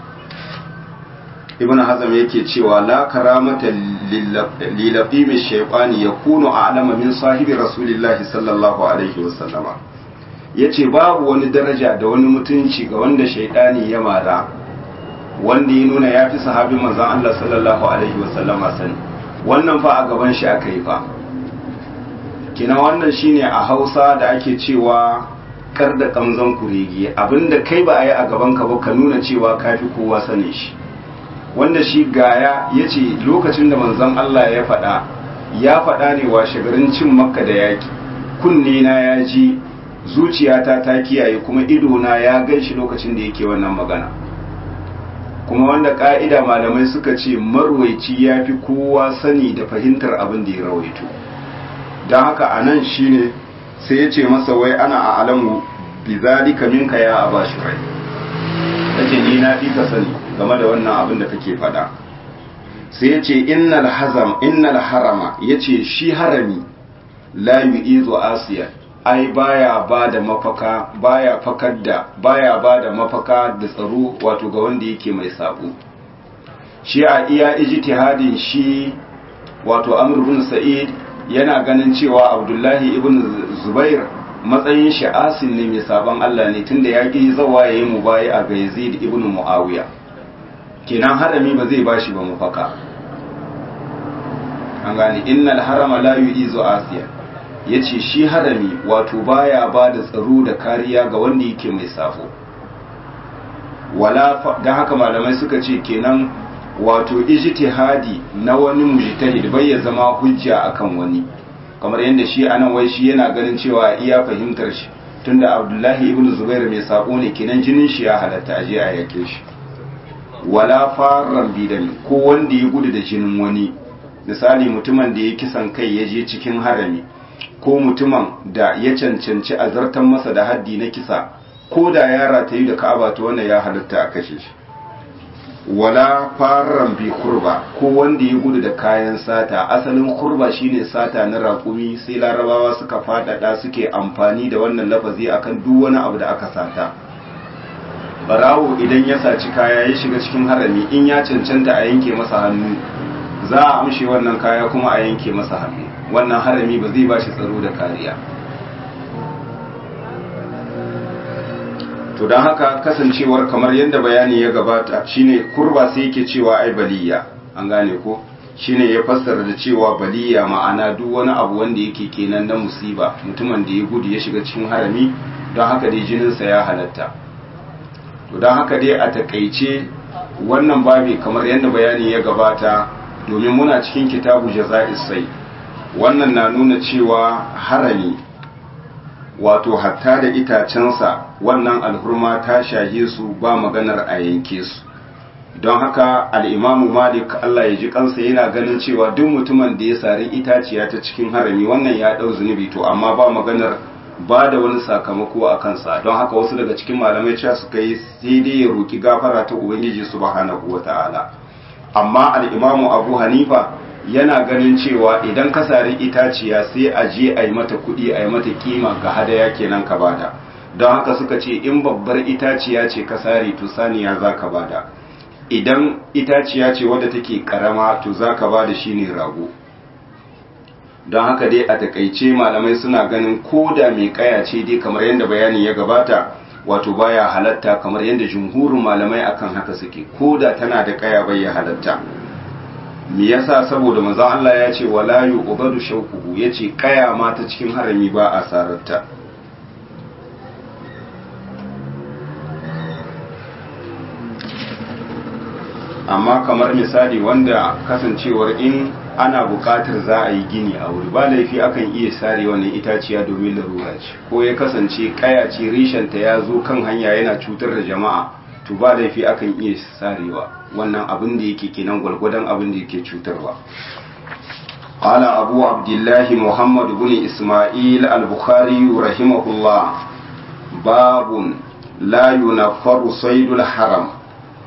ibn hazam yake cewa la karamata lilafimi shaytani yakunu a'lama min sahibi rasulillahi sallallahu alaihi wasallama yace babu wani daraja da wani mutunci ga wanda shaytani ya mara wanda ya nuna ya fi sahabin manzon Allah sallallahu alaihi wasallama sani wannan fa a gaban shi aka yi fa kina wannan shine a Hausa da ake cewa kar da kamzon kurege abinda kai ba a yi a gaban ka ba ka nuna cewa kafi kowa sane shi wanda shi gaya ya ce lokacin da manzon Allah ya faɗa ya faɗa ne wa shagarin cin makka da yaƙi kunne na ya ji zuciyata ta kiyaye kuma idona ya gan shi lokacin da yake wannan magana kuma wanda ƙa'ida malamai suka ce marwaici ya fi kowa sani da fahimtar abin da ya rawaito don haka a nan shi ne sai ya ce masa wai ana a alamu bizalika minka ya aba shi rai yake ni na fi ka sani game da wannan abin da kake faɗa sai ya ce innal hazam innal harama ya ce shi harami la yu'izu asiya ai baya ba da mafaka baya fakar da baya ba da mafaka da tsaro wato ga wanda yake mai sabo shi a iya ijtihadin shi wato amr ibn sa'id yana ganin cewa abdullahi ibn zubair matsayin shi asin ne mai sabon Allah ne tunda ya ki zawa yayi mubayi a ga Yazid ibn Muawiya kenan harami ba zai bashi ba mafaka an gane innal harama la yu'izu asiya yace shi harami wato baya ba da tsaro da kariya ga wanda yake mai safo wala dan haka malamai suka ce kenan wato ijtihadi na wani mujtahid bai ya zama hujja akan wani kamar yadda shi anan wai shi yana ganin cewa iya fahimtar shi tunda Abdullahi ibn Zubair mai sako ne kenan jinin shi ya halatta aje a yake shi wala farran bidami ko wanda ya gudu da jinin wani misali mutumin da ya kisan kai ya je cikin harami ko mutumin da ya cancanci azartan masa da haddi na kisa ko da yara ta yi da ka'aba ta wannan ya halatta a kashe shi wala farran bi kurba ko wanda ya gudu da kayan sata asalin kurba shine sata na raƙumi sai larabawa suka faɗaɗa suke amfani da wannan lafazi akan duk wani abu da aka sata barawo idan ya saci kaya ya shiga cikin harami in ya cancanta a yanke masa hannu za a amshe wannan kaya kuma a yanke masa hannu wannan harami ba zai ba shi tsaro da kariya to don haka kasancewar kamar yadda bayani ya gabata shine kurba sai yake cewa ai baliya an gane ko shine ya fassara da cewa baliya ma'ana duk wani abu wanda yake kenan na musiba mutumin da ya gudu ya shiga cikin harami don haka dai jininsa ya halatta to don haka dai a takaice wannan babi kamar yadda bayani ya gabata domin muna cikin kitabu jaza'is sai wannan na nuna cewa harami wato hatta da itacensa wannan alhurma ta shahe su ba maganar a yanke su don haka al'imamu malik Allah ya ji kansa yana ganin cewa duk mutumin da ya sari itaciya ta cikin harami wannan ya ɗau zunubi to amma ba maganar ba da wani sakamako a kansa don haka wasu daga cikin malamai cewa suka yi sai dai ya roki gafara ta ubangiji subhanahu wa ta'ala amma al'imamu abu hanifa yana ganin cewa idan ka sari itaciya sai a je a yi mata kuɗi a yi mata kima ga hadaya kenan ka bada don haka suka ce in babbar itaciya ce ka sari to saniya za ka bada idan itaciya ce wadda take karama to za ka bada shi ne rago don haka dai a takaice malamai suna ganin ko da mai kaya ce dai kamar yadda bayani ya gabata wato baya halatta kamar yadda jumhurin malamai akan haka suke ko da tana da kaya bai ya halatta me yasa saboda manzon Allah ya ce wala yu'badu shawquhu yace kaya ma ta cikin harami ba a sararta amma kamar misali wanda kasancewar in ana buƙatar za a yi gini a wuri ba laifi akan iya sare wannan itaciya domin larura ce ko ya kasance kaya ce rishenta ya zo kan hanya yana cutar da jama'a to ba laifi akan iya sarewa wannan abin da yake kenan gwalgwadon abin da yake cutarwa قال أبو عبد الله محمد بن إسماعيل البخاري رحمه الله باب لا ينفر صيد الحرم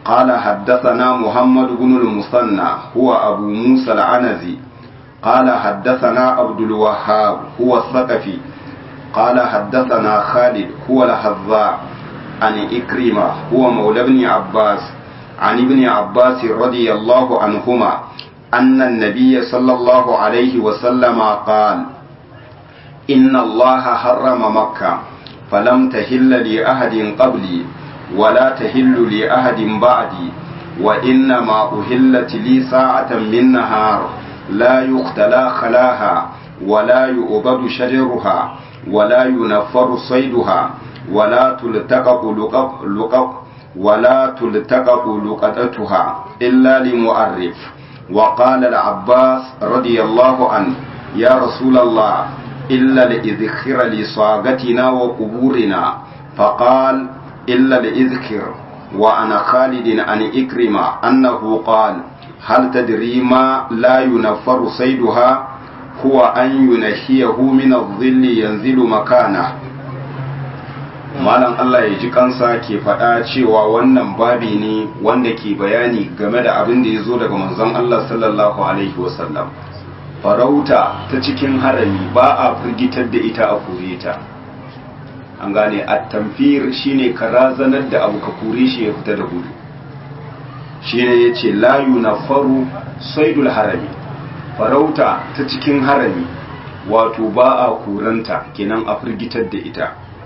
قال حدثنا محمد بن المثنى هو أبو موسى العنزي قال حدثنا عبد الوهاب هو الثقفي قال حدثنا خالد هو الحذاء عن إكرمة هو مولى ابن عباس عن ابن عباس رضي الله عنهما أن النبي صلى الله عليه وسلم قال إن الله حرم مكة فلم تهل لأحد قبلي ولا تهل لأحد بعدي وإنما أهلت لي ساعة من نهار لا يختلى خلاها ولا يؤبد شجرها ولا ينفر صيدها ولا تلتقط لقب لقب ولا تلتقط لقطتها إلا لمؤرف وقال العباس رضي الله عنه يا رسول الله إلا لإذخر لصاغتنا وقبورنا فقال إلا لإذخر وأنا خالد عن إكرمة أنه قال هل تدري ما لا ينفر صيدها هو أن ينهيه من الظل ينزل مكانه malam Allah ya ji kansa ke faɗa cewa wannan babi ne wanda ke bayani game da abin da ya zo daga manzon Allah sallallahu alaihi wasallam farauta ta cikin harami ba a firgitar da ita a kore ta an gane a tamfir shine ka razanar da abu ka kore shi ya fita da gudu shine ya ce layu na faru saidul harami farauta ta cikin harami wato ba a kuranta kenan a firgitar da ita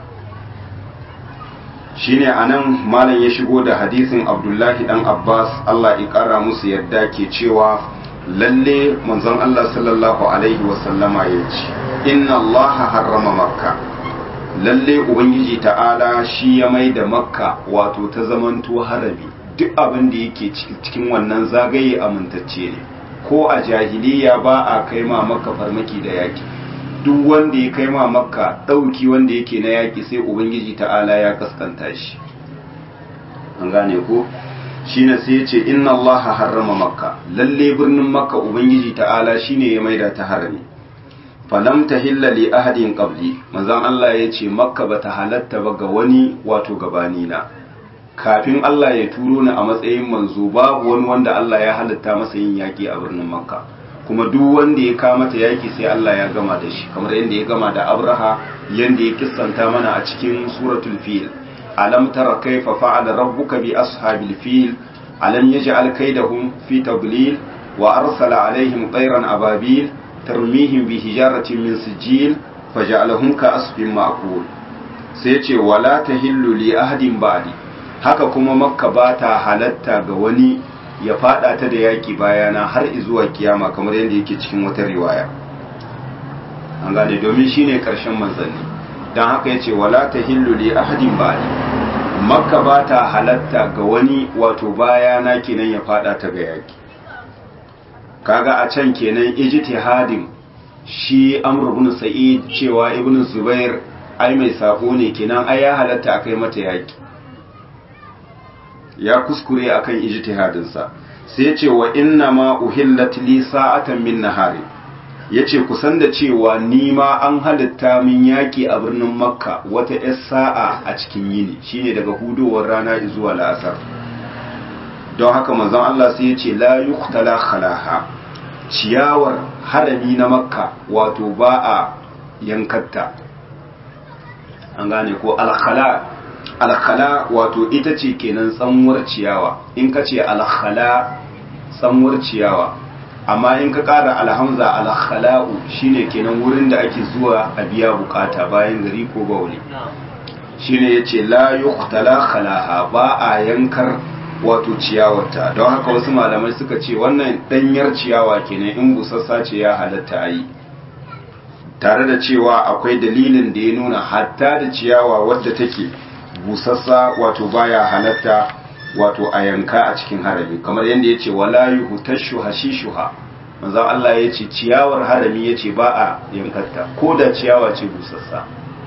shine anan malam ya shigo da hadisin abdullahi dan abbas allah ya kara musu yadda ke cewa lalle manzon allah sallallahu alaihi wasallama ya ce inna allaha harrama makka lalle ubangiji ta'ala shi ya mai da makka wato ta zamanto harabi duk abin da yake cikin wannan zagaye amintacce ne ko a jahiliya ba a kai ma makka farmaki da yaki duk wanda ya kai ma makka ɗauki wanda yake na yaki sai ubangiji ta'ala ya kaskanta shi an gane ko shine sai ya ce inna allaha harrama makka lalle birnin makka ubangiji ta'ala shine ya maida ta harami falam tahilla li ahadin qabli manzon Allah ya ce makka bata halatta ba ga wani wato gabani na kafin Allah ya turo ni a matsayin manzo babu wani wanda Allah ya halatta masa yin yaki a birnin makka kuma duk wanda ya kama ta yaki sai Allah ya gama da shi kamar yadda ya gama da Abraha yanda ya kissanta mana a cikin suratul fil alam tara kaifa fa'ala rabbuka bi ashabil fil alam yaj'al kaydahum fi tadlil wa arsala alaihim tayran ababil tarmihim bi hijaratin min sijil faj'alahum ka asfin ma'kul sai ce wala tahillu li ahadin ba'di haka kuma makka ba ta halatta ga wani ya fada ta da yaki bayana har zuwa kiyama kamar yadda yake cikin wata riwaya an gane domin shine karshen manzanni dan haka yace wala tahillu li ahadin ba'di makka ba ta halatta ga wani wato bayana kenan ya fada ta ga yaki kaga a can kenan ijtihadin shi amr ibn sa'id cewa ibn zubair ai mai sako ne kenan ai ya halatta akai mata yaki ya kuskure akan ijtihadin sa sai yace wa inna ma uhillat li sa'atan min nahari yace kusan da cewa ni ma an halitta min yaki a birnin makka wata yar sa'a a cikin yini shine daga hudowar rana zuwa la'asar don haka manzon Allah sai yace la yuqtala khalaha ciyawar harami na makka wato ba a yankatta an gane ko alkhala alkhala wato ita ce kenan tsanwar ciyawa in ka ce alkhala tsanwar ciyawa amma in ka ƙara alhamza alkhala'u shine kenan wurin da ake zuwa a biya bukata bayan gari ko bauli shine yace la yuqtala khalaha ba a yankar wato ciyawarta don haka wasu malamai suka ce wannan ɗanyar ciyawa kenan in busassa ce ya halatta a yi tare da cewa akwai dalilin da ya nuna hatta da ciyawa wadda take busassa wato baya halatta wato a yanka a cikin harami kamar yadda ya ce wala yuhtashu hashishuha manzon Allah ya ce ciyawar harami ya ce ba a yankarta ko da ciyawa ce busassa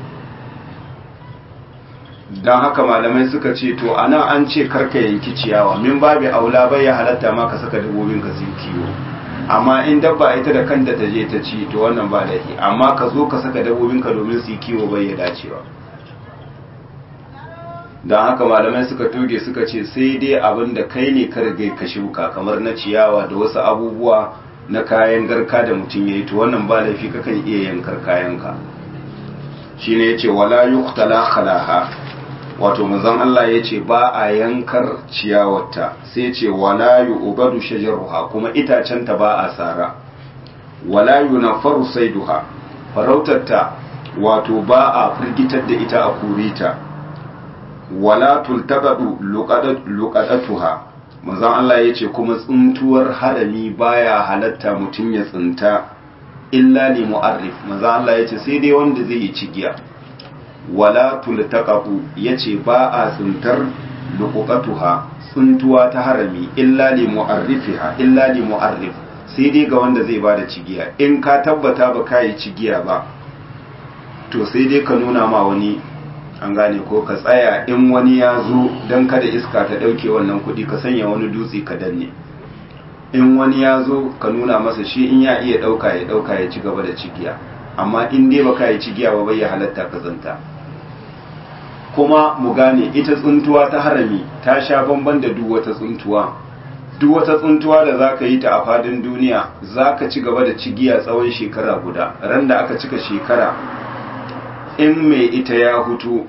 don haka malamai suka ce to anan an ce karka yanki ciyawa min babu aula bai ya halatta ma ka saka dabbobin ka sun kiwo amma in dabba ita da kanta ta je ta ci to wannan ba laifi amma ka zo ka saka dabbobin ka domin su yi kiwo bai ya dacewa don haka malamai suka toge suka ce sai dai abin da kai ne ka rigai ka shuka kamar na ciyawa da wasu abubuwa na kayan garka da mutum ya yi to wannan ba laifi kakan iya yankar kayanka shi ne ya ce wala yuqtala khalaha wato manzon Allah ya ce ba a yankar ciyawarta sai ce wala yu'badu shajaruha kuma itacenta ba a sara wala yunaffaru saiduha farautarta wato ba a firgitar da ita a kurita wala tultaqadu luqadatuha manzon Allah yace kuma tsuntuwar harami baya halatta mutun ya tsinta illa li mu'arrif manzon Allah yace sai dai wanda zai yi cigiya wala tultaqadu yace ba a tsintar luqatuha tsuntuwa ta harami illa li mu'arrifiha illa li mu'arrif sai dai ga wanda zai bada cigiya in ka tabbata ba ka yi cigiya ba to sai dai ka nuna ma wani an gane ko ka tsaya in wani ya zo don kada iska ta ɗauke wannan kuɗi ka sanya wani dutse ka danne in wani ya zo ka nuna masa shi in ya iya ɗauka ya ɗauka ya ci gaba da cigiya amma in dai baka yi cigiya ba bai ya halatta ka zanta kuma mu gane ita tsuntuwa ta harami ta sha bamban da duk wata tsuntuwa duk wata tsuntuwa da za ka yi ta a fadin duniya za ka ci gaba da cigiya tsawon shekara guda ran da aka cika shekara in mai ita ya hutu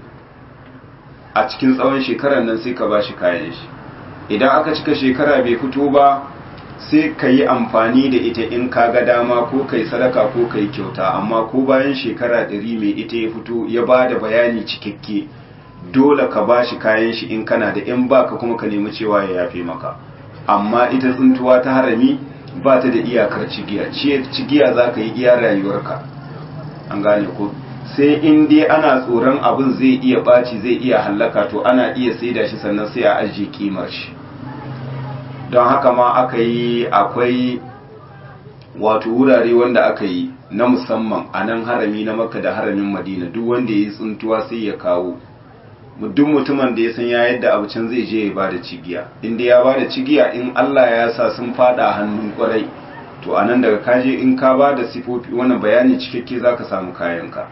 a cikin tsawon shekarar nan sai ka ba shi kayan shi idan aka cika shekara bai fito ba sai ka yi amfani da ita in ka ga dama ko kai sadaka ko kai kyauta amma ko bayan shekara ɗari mai ita ya fito ya ba da bayani cikakke dole ka ba shi kayan shi in kana da in baka kuma ka nemi cewa ya yafe maka amma ita tsuntuwa ta harami ba ta da iyakar cigiya cigiya za ka yi iya rayuwarka an gane ko sai in dai ana tsoron abin zai iya ɓaci zai iya hallaka to ana iya saida shi sannan sai a ajiye kimar shi don haka ma aka yi akwai wato wurare wanda aka yi na musamman a nan harami na makka da haramin madina duk wanda ya yi tsuntuwa sai ya kawo duk mutumin da ya san ya yadda abu can zai je ya ba da cigiya inda ya ba da cigiya in allah ya sa sun fada hannun kwarai to a nan daga kaje in ka ba da sifofi wannan bayani cikakke za ka samu kayanka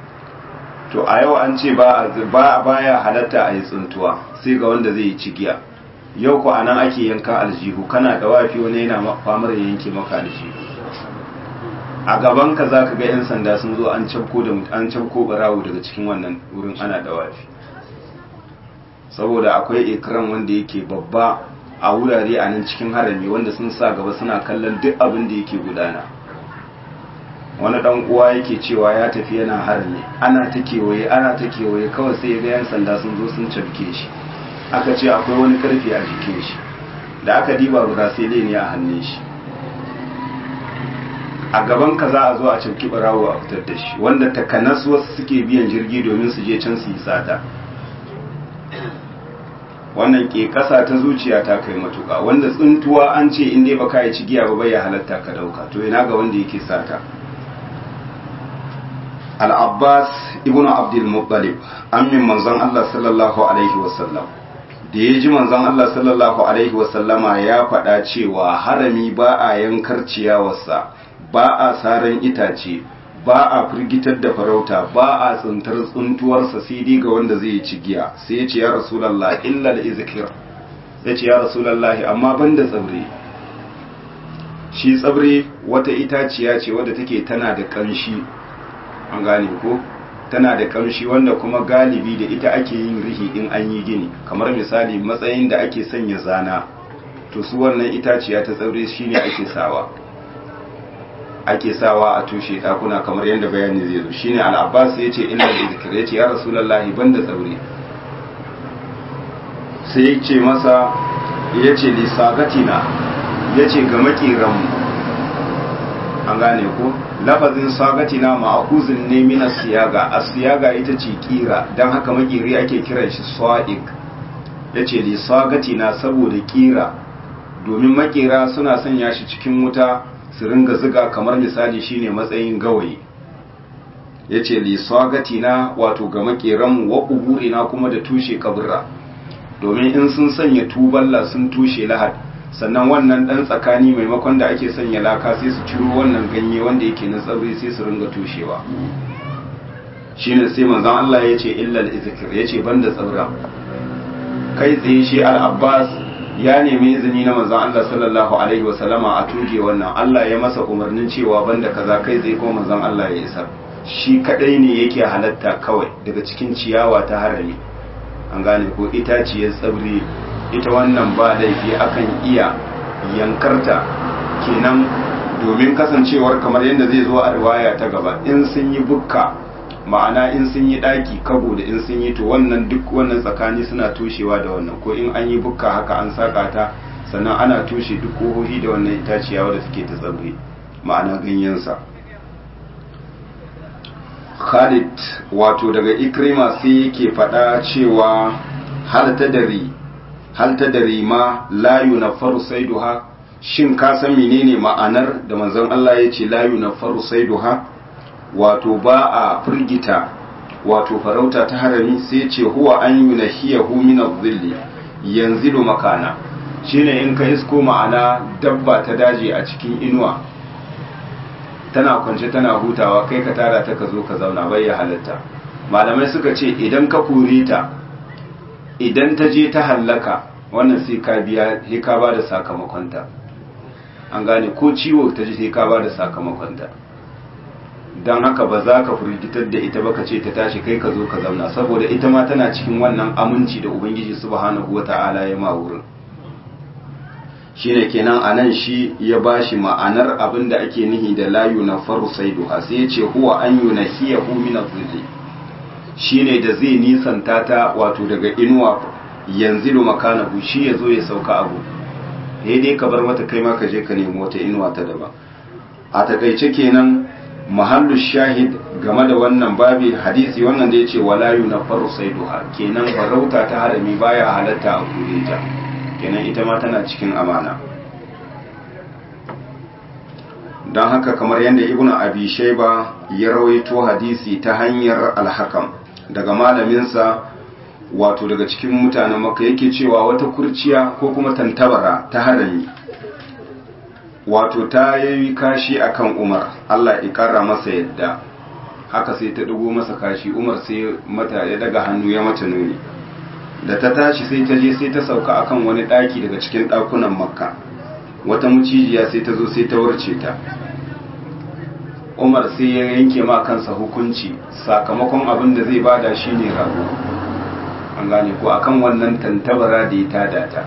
to a yau an ce ba baya halatta a yi tsuntuwa sai ga wanda zai yi cigiya yau ku anan ake yanka aljihu kana da wafi wani yana famar ya yanke maka aljihu a gaban ka zaka ga yan sanda sun zo an cabko da an cabko barawo daga cikin wannan wurin ana da wafi saboda akwai ikram wanda yake babba a wurare a nan cikin harami wanda sun sa gaba suna kallon duk abin da yake gudana wani dan uwa yake cewa ya tafi yana harami ana ta kewaye ana ta kewaye kawai sai ga yan sanda sun zo sun cafke shi aka ce akwai wani karfi a jikin shi da aka diba brasile ne a hannun shi a gaban ka za a zo a cafki barawo a fitar da shi wanda takanas wasu suke biyan jirgi domin su je can su yi sata wannan ke kasa ta zuciya ta kai matuka wanda tsuntuwa an ce in dai baka yi cigiya ba bai ya halatta ka dauka to ina ga wanda yake sata al-abbas ibnu abdul muttalib amin manzon Allah sallallahu alaihi wasallam da ya ji manzon Allah sallallahu alaihi wasallama ya faɗa cewa harami ba a yankar ciyawarsa ba a saran itace ba a firgitar da farauta ba a tsintar tsuntuwarsa sai dai ga wanda zai yi cigiya sai ya ce ya rasulallah illa da izikir ya ce ya rasulallah amma ban da tsabre shi tsabre wata itaciya ce wadda take tana da ƙamshi an gane ko tana da ƙamshi wanda kuma galibi da ita ake yin rihi in an yi gini kamar misali matsayin da ake sanya zana to su wannan itaciya ta tsabre shine ake sawa ake sawa a tushe ɗakuna kamar yadda bayani zai zo shine al-abbas ya ce illa da zikir ya ce ya rasulullahi banda tsaure sai ya ce masa ya ce lisagatina ya ce ga makiranmu an gane ko lafazin sagatina ma'akuzin ne mina siyaga a siyaga ita ce kira don haka makiri ake kiran shi sa'ik ya ce lisagatina saboda kira domin makera suna sanya shi cikin wuta su ringa ziga kamar misali shine matsayin gawayi ya ce lisagatina wato ga makeranmu wa na kuma da tushe kabura domin in sun sanya tuballa sun tushe lahad sannan wannan dan tsakani maimakon da ake sanya laka sai su ciro wannan ganye wanda yake na tsabri sai su ringa tushewa shine sai manzon Allah ya ce illal izkir ya ce banda tsaura kai tsaye shi al-abbas ya nemi izini na manzon Allah sallallahu alaihi wa sallama a tuge wannan Allah ya masa umarnin cewa banda kaza kai tsaye ko manzon Allah ya isa shi kadai ne yake halatta kawai daga cikin ciyawa ta harami an gane ko itaciyar tsabri ita wannan ba laifi akan iya yankarta kenan domin kasancewar kamar yadda zai zo a riwaya ta gaba in sun yi bukka ma'ana in sun yi ɗaki kabo da in sun yi to wannan duk wannan tsakani suna toshewa da wannan ko in an yi bukka haka an saka ta sannan ana toshe duk kohohi da wannan itaciya wadda suke ta tsabri ma'ana ganyensa Khalid wato daga Ikrima sai yake faɗa cewa hal tadari hal tadari ma la yunaffaru saiduha shin ka san menene ma'anar da manzon Allah ya ce la yunaffaru saiduha wato ba a firgita wato farauta ta harami sai ce huwa an yunahiyahu min adh-dhilli yanzilu makana shine in ka isko ma'ana dabba ta daji a cikin inuwa tana kwance tana hutawa kai ka tara ta ka zo ka zauna bai ya halatta malamai suka ce idan ka kore ta idan ta je ta hallaka wannan sai ka biya sai ka ba da sakamakonta an gane ko ciwo ta ji sai ka ba da sakamakonta don haka ba za ka firgitar da ita ba ka ce ta tashi kai ka zo ka zauna saboda ita ma tana cikin wannan aminci da ubangiji subhanahu wata'ala ya ma wurin shine kenan anan shi ya bashi ma'anar abin da ake nihi da layu na faru saiduha sai ya ce huwa an yi na hiya min zulli shine da zai nisanta ta wato daga inuwa yanzu da makanahu shi ya zo ya sauka abu dai ka bar mata kai ma ka je ka nemi wata inuwa ta daban a takaice kenan mahallu shahid game da wannan babi hadisi wannan da ya ce wala na faru saiduha kenan farauta ta harami baya halatta a kure ta kenan ita ma tana cikin amana don haka kamar yadda ibnu abi shaiba ya rawaito hadisi ta hanyar alhakam daga malaminsa wato daga cikin mutanen maka yake cewa wata kurciya ko kuma tantabara ta harami wato ta yayi kashi akan umar allah ya kara masa yadda haka sai ta dugo masa kashi umar sai mata ya daga hannu ya mata nuni da ta tashi sai ta je sai ta sauka akan wani daki daga cikin dakunan makka wata mucijiya sai ta zo sai ta warce ta umar sai ya yanke ma kansa hukunci sakamakon abin da zai bada shine rago an gane ko akan wannan tantabara da ya tada ta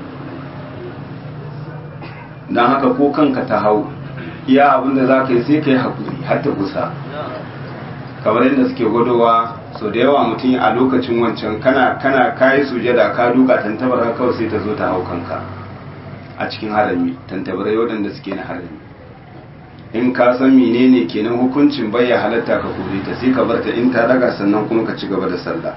don haka ko kanka ta hau iya abin da za ka yi sai ka yi haƙuri har ta kusa kamar yadda suke gwadowa so da yawa mutum a lokacin wancan kana kana kayi sujada ka duka tantabara kawai sai ta zo ta hau kanka a cikin harami tantabarai waɗanda suke na harami in ka san menene kenan hukuncin bai ya halatta ka kore ta sai ka bar ta in ta daga sannan kuma ka ci gaba da sallah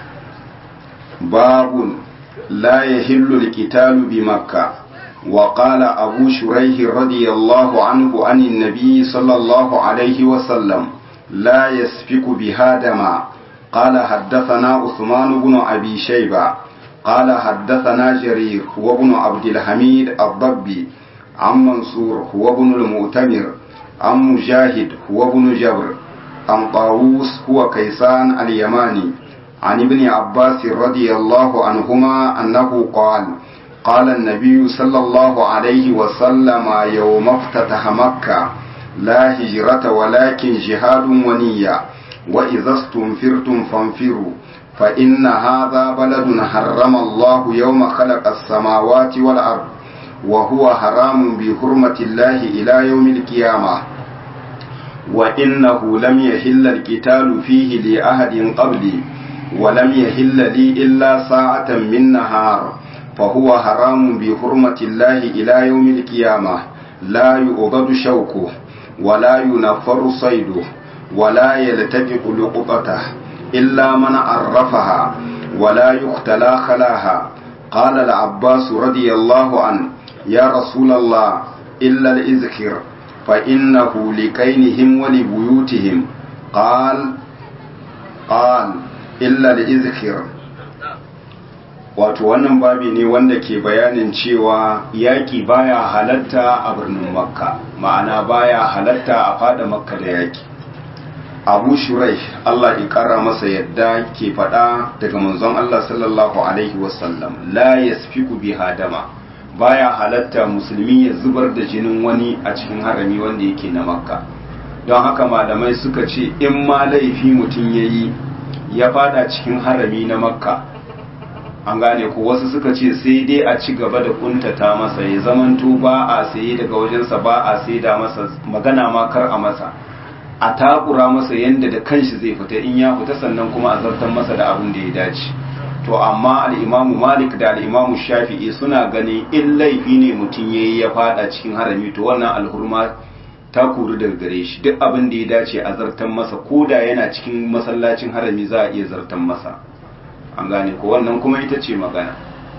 babun la yahillu alqitalu bi makkah وقال أبو شريح رضي الله عنه عن النبي صلى الله عليه وسلم لا يسفك بها دما قال حدثنا عثمان بن أبي شيبة قال حدثنا جرير هو ابن عبد الحميد الضبي عن منصور هو ابن المؤتمر عن مجاهد هو ابن جبر عن طاووس هو كيسان اليماني عن ابن عباس رضي الله عنهما أنه قال قال النبي صلى الله عليه وسلم يوم افتتح مكة لا هجرة ولكن جهاد ونية وإذا استنفرتم فانفروا فإن هذا بلد حرم الله يوم خلق السماوات والأرض وهو حرام بحرمة الله إلى يوم القيامة وإنه لم يحل القتال فيه لأحد قبلي ولم يحل لي إلا ساعة من نهار فهو حرام بحرمة الله إلى يوم القيامة لا يؤبد شوكه ولا ينفر صيده ولا يلتجق لقطته إلا من عرفها ولا يختلى خلاها قال العباس رضي الله عنه يا رسول الله إلا الإذكر فإنه لكينهم ولبيوتهم قال قال إلا الإذكر wato wannan babi ne wanda ke bayanin cewa yaƙi baya halatta a birnin makka ma'ana baya halatta a fada makka da yaƙi abu shurai Allah ya kara masa yadda ke faɗa daga manzon Allah sallallahu alaihi wasallam la yasfiku bi hadama baya halatta musulmi ya zubar da jinin wani a cikin harami wanda yake na makka don haka malamai suka ce in ma laifi mutum ya yi ya fada cikin harami na makka an gane ko wasu suka ce sai dai a ci gaba da kuntata masa ya zamanto ba a saye daga wajensa ba a sai da masa magana ma kar a masa a takura masa yadda da kanshi zai fita in ya fita sannan kuma a zartar masa da abin da ya dace to amma al'imamu malik da al'imamu shafi'i suna ganin in laifi ne mutum ya yi ya fada cikin harami to wannan alhurma ta kuru daga gare shi duk abin da ya dace a zartan masa ko da yana cikin masallacin harami za a iya zartan masa an gane ko wannan kuma ita ce magana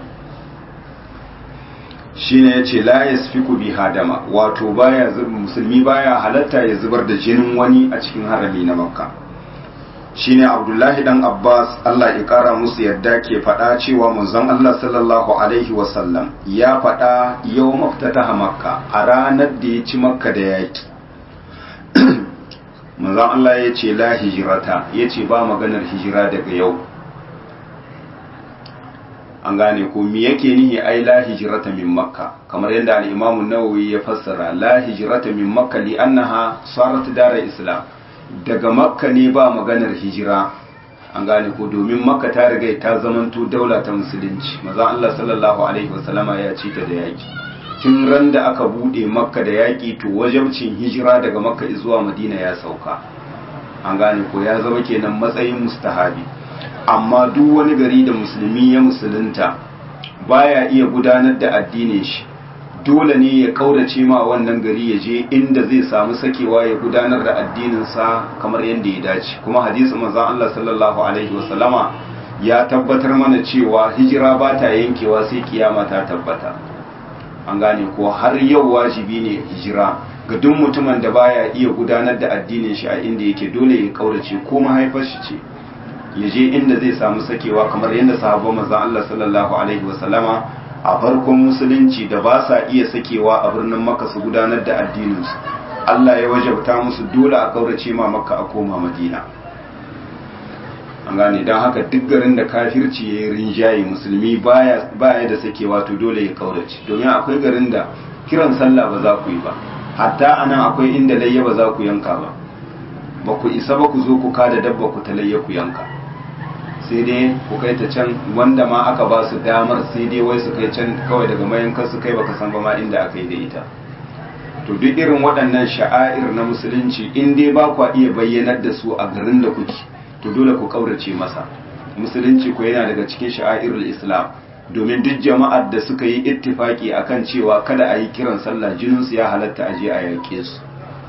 shine yace la yasfiku bi hadama wato baya musulmi baya halatta ya zubar da jinin wani a cikin harami na makka shine abdullahi dan abbas Allah ya kara musu yadda ke faɗa cewa manzon Allah sallallahu alaihi wasallam ya faɗa yau maftataha makka a ranar da ya ci makka da yaki manzon Allah ya ce la hijirata ya ce ba maganar hijira daga yau an gane ko me yake nihi ai la hijrata min makka kamar yadda al-imamu nawawi ya fassara la hijrata min makka li annaha sarat dar islam daga makka ne ba maganar hijira an gane ko domin makka ta riga ta zamanto daula ta musulunci maza Allah sallallahu alaihi wasallama ya ci ta da yaki tun ran da aka bude makka da yaki to wajabcin hijira daga makka zuwa madina ya sauka an gane ko ya zama kenan matsayin mustahabi amma duk wani gari da musulmi ya musulunta baya iya gudanar da addinin shi dole ne ya kaurace ma wannan gari ya je inda zai samu sakewa ya gudanar da addininsa kamar yadda ya dace kuma hadisi manzon Allah sallallahu alaihi wasallama ya tabbatar mana cewa hijira ba ta yankewa sai kiyama ta tabbata an gane ko har yau wajibi ne hijira ga duk mutumin da baya iya gudanar da addinin shi a inda yake dole ya kaurace ko mahaifar shi ce ya je inda zai samu sakewa kamar yadda sahabban manzon Allah sallallahu alaihi wasallama a farkon musulunci da ba sa iya sakewa a birnin Makka su gudanar da addininsu Allah ya wajabta musu dole a kaurace ma Makka a koma Madina an gane don haka duk garin da kafirci ya yi rinjaye musulmi baya baya da sakewa to dole ya kaurace domin akwai garin da kiran sallah ba za ku yi ba hatta anan akwai inda layya ba za ku yanka ba ba ku isa ba ku zo ku kada dabba ku ta layya ku yanka sai dai ku kai ta can wanda ma aka ba su damar sai dai wai su kai can kawai daga mayankan su kai baka san ba ma inda aka yi da ita to duk irin waɗannan sha'air na musulunci in dai ba ku iya bayyanar da su a garin da kuke to dole ku kaurace masa musulunci ko yana daga cikin sha'airul islam domin duk jama'ar da suka yi ittifaki akan cewa kada a yi kiran sallah jinin su ya halatta a je a yake su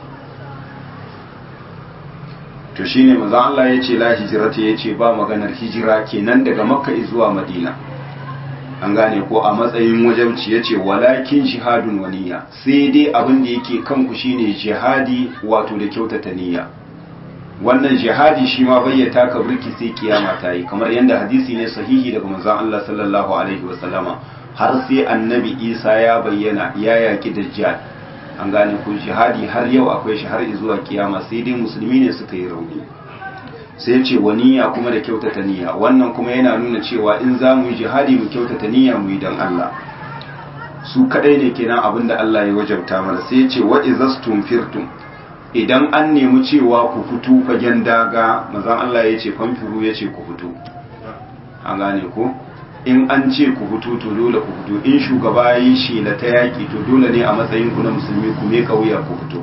to shine manzon Allah ya ce la hijrata ya ce ba maganar hijira kenan daga makka zuwa madina an gane ko a matsayin wajabci ya ce walakin jihadun waniya sai dai abin da yake kanku shine jihadi wato da kyautata niyya wannan jihadi shi ma bai taka burki sai kiyama ta yi kamar yadda hadisi ne sahihi daga manzon Allah sallallahu alaihi wasallama har sai annabi Isa ya bayyana ya yaki dajjal an gane ko jihadi har yau akwai shi har zuwa kiyama sai dai musulmi ne suka yi rauni sai ce wa niyya kuma da kyautata niyya wannan kuma yana nuna cewa in za mu yi jihadi mu kyautata niyya mu yi don Allah su kadai ne kenan abin da Allah ya wajabta mana sai ce wa izastum firtum idan an nemi cewa ku fito fagen daga mazan Allah ya ce famfiru ya ce ku fito an gane ko in an ce ku fito to dole ku fito in shugaba ya yi shela ta yaƙi to dole ne a matsayin ku na musulmi ku me wuya ku fito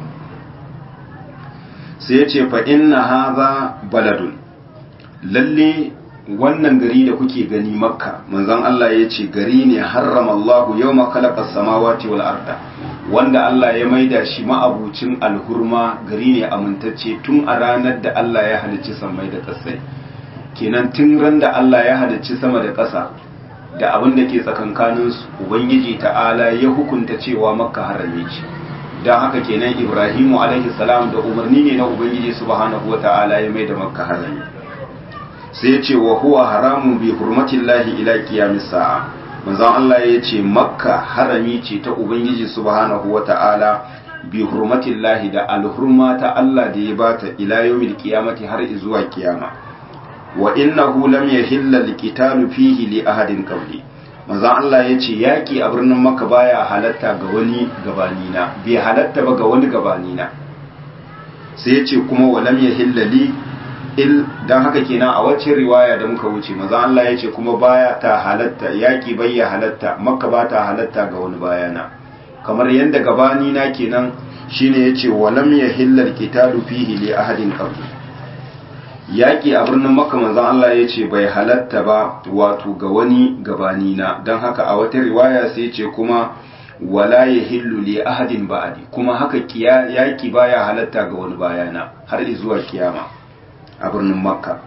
sai ya ce fa inna haza baladun lalle wannan gari da kuke gani makka manzon Allah ya ce gari ne harrama Allahu yawma khalaqa samawati wal arda wanda Allah ya maida shi ma'abucin alhurma gari ne amintacce tun a ranar da Allah ya halicci samai da ƙasai kenan tun ran da Allah ya halicci sama da ƙasa da abin da ke tsakankanin su ubangiji ta'ala ya hukunta cewa makka harame ce don haka kenan ibrahimu alaihi salam da umarni ne na ubangiji subhanahu wa ta'ala ya maida makka harame sai ya ce wa huwa haramun bi hurmatillahi ila qiyamis sa'a manzon Allah ya ce makka harami ce ta ubangiji subhanahu wa ta'ala bi hurmatillahi da alhurma ta Allah da ya bata ila yawmil qiyamati har zuwa kiyama wa innahu lam yahilla liqitalu fihi li ahadin qabli manzo Allah yace yaki a birnin Makka baya halatta ga wani gabanina bai halatta ba ga wani gabanina sai yace kuma wa lam yahilla li il dan haka kenan a wacce riwaya da muka wuce manzo Allah yace kuma baya ta halatta yaki bai ya halatta Makka ba ta halatta ga wani bayana kamar yadda gabani na kenan shine yace walam yahillal qitalu fihi li ahadin qabli yaki a birnin makka manzon Allah yace bai halatta ba wato ga wani gabani na dan haka a wata riwaya sai yace kuma wala yahillu li ahadin ba'di kuma haka kiya yaki baya halatta ga wani bayana har zuwa kiyama a birnin makka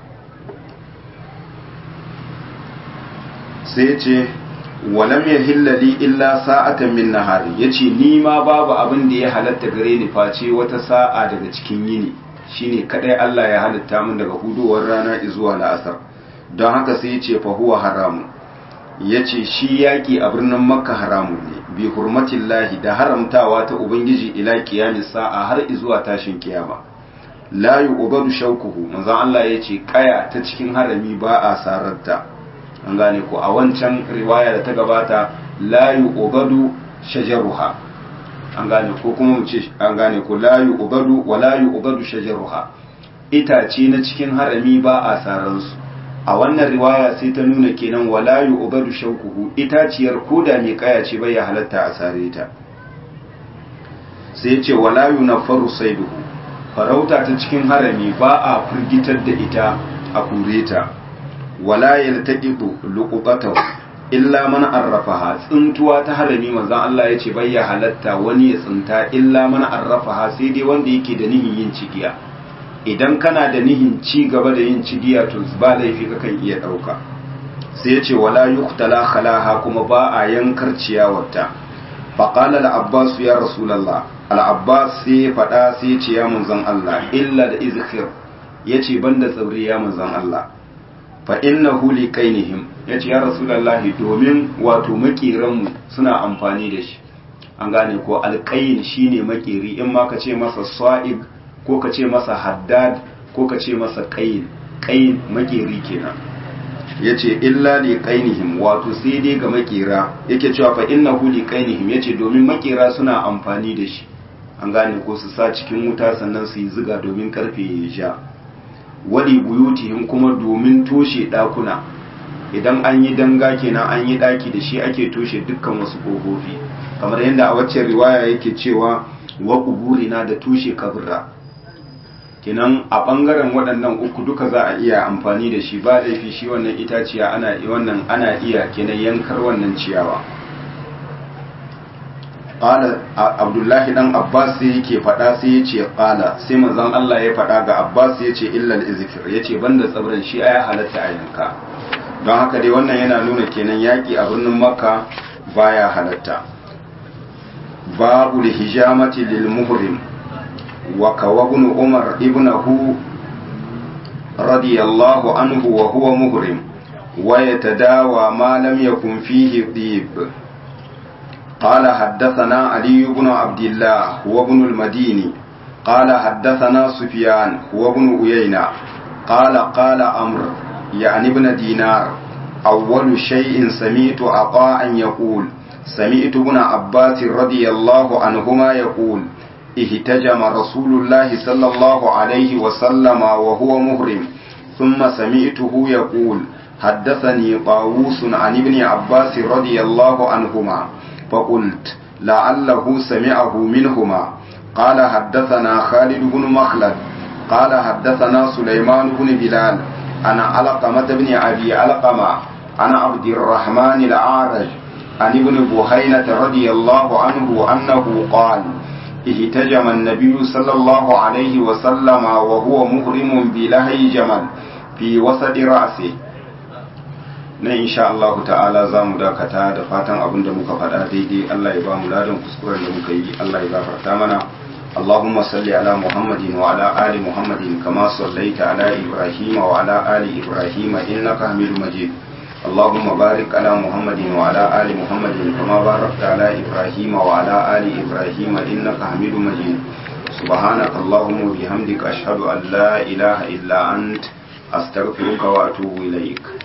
sai yace walam ya hillali illa sa'atan min nahari yace ni ma babu abin da ya halatta gare ni face wata sa'a daga cikin yini shine kadai Allah ya halitta min daga hudowar rana zuwa la'asar don haka sai yace fa huwa haramun yace shi yaki a birnin makka haramun ne bi hurmatillahi da haramtawa ta ubangiji ila qiyamis sa'a har zuwa tashin kiyama la yu'badu shawkuhu manzo Allah yace kaya ta cikin harami ba a sararta an gane ko a wancan riwaya da ta gabata la yu'badu shajaruha an gane ko kuma mu ce an gane ko la yu'badu wa la yu'badu shajaruha itace na cikin harami ba a saransu a wannan riwaya sai ta nuna kenan wa la yu'badu shawkuhu itaciyar koda mai kaya ce bai halatta a sare ta sai ya ce wa la yunaffaru saiduhu farauta ta cikin harami ba a firgitar da ita a kure ta wala yaltaqitu luqatahu illa man arrafaha tsintuwa ta harami manzon Allah yace bai ya halatta wani ya tsinta illa man arrafaha sai dai wanda yake da nihin yin cigiya idan kana da nihin ci gaba da yin cigiya to ba laifi kakan iya dauka sai yace wala yuqtala khalaha kuma ba a yankar ciyawarta faqala al-abbas ya rasulullah al-abbas sai fada sai yace ya manzon Allah illa da izkhir yace banda tsibiri ya manzon Allah fa innahu li kainihim yace ya rasulullahi domin wato makiranmu suna amfani da shi an gane ko alqain shine makeri in ma ka ce masa sa'ib ko ka ce masa haddad ko ka ce masa qain qain makeri kenan yace illa li qainihim wato sai dai ga makera yake cewa fa innahu li qainihim yace domin makera suna amfani da shi an gane ko su sa cikin wuta sannan su yi ziga domin karfe ya sha wali buyutihim kuma domin toshe dakuna idan an yi danga kenan an yi daki da shi ake toshe dukkan wasu kofofi kamar yadda a waccan riwaya yake cewa wa kuburina da toshe kabura kenan a bangaren waɗannan uku duka za a iya amfani da shi ba laifi shi wannan itaciya ana wannan ana iya kenan yankar wannan ciyawa qala abdullahi dan abbas sai yake fada sai yace qala sai manzon Allah ya fada ga abbas yace illa al-izkir yace banda tsabran shi aya halatta a yanka don haka dai wannan yana nuna kenan yaki a birnin makka baya halatta babu hijamati lil muhrim wa kawabun umar ibnahu radiyallahu anhu wa huwa muhrim wa yatadawa ma lam yakun fihi dhib قال حدثنا علي بن عبد الله هو ابن المديني قال حدثنا سفيان هو ابن أيينة قال قال أمر يعني ابن دينار أول شيء سمعت عطاء يقول سمعت ابن عباس رضي الله عنهما يقول اهتجم رسول الله صلى الله عليه وسلم وهو مهرم ثم سمعته يقول حدثني طاووس عن ابن عباس رضي الله عنهما فقلت لعله سمعه منهما قال حدثنا خالد بن مخلد قال حدثنا سليمان بن بلال أنا علقمة بن أبي علقمة أنا عبد الرحمن الأعرج عن ابن بهينة رضي الله عنه أنه قال اهتجم النبي صلى الله عليه وسلم وهو مهرم بلهي جمل في وسط رأسه na insha Allah ta'ala za mu dakata da fatan abin da muka faɗa daidai Allah ya ba mu ladan kuskuren da muka yi Allah ya gafarta mana اللهم صل على محمد وعلى آل محمد كما صليت على إبراهيم وعلى آل إبراهيم إنك حميد مجيد اللهم بارك على محمد وعلى آل محمد كما باركت على إبراهيم وعلى آل إبراهيم إنك حميد مجيد سبحانك اللهم وبحمدك أشهد أن لا إله إلا أنت أستغفرك وأتوب إليك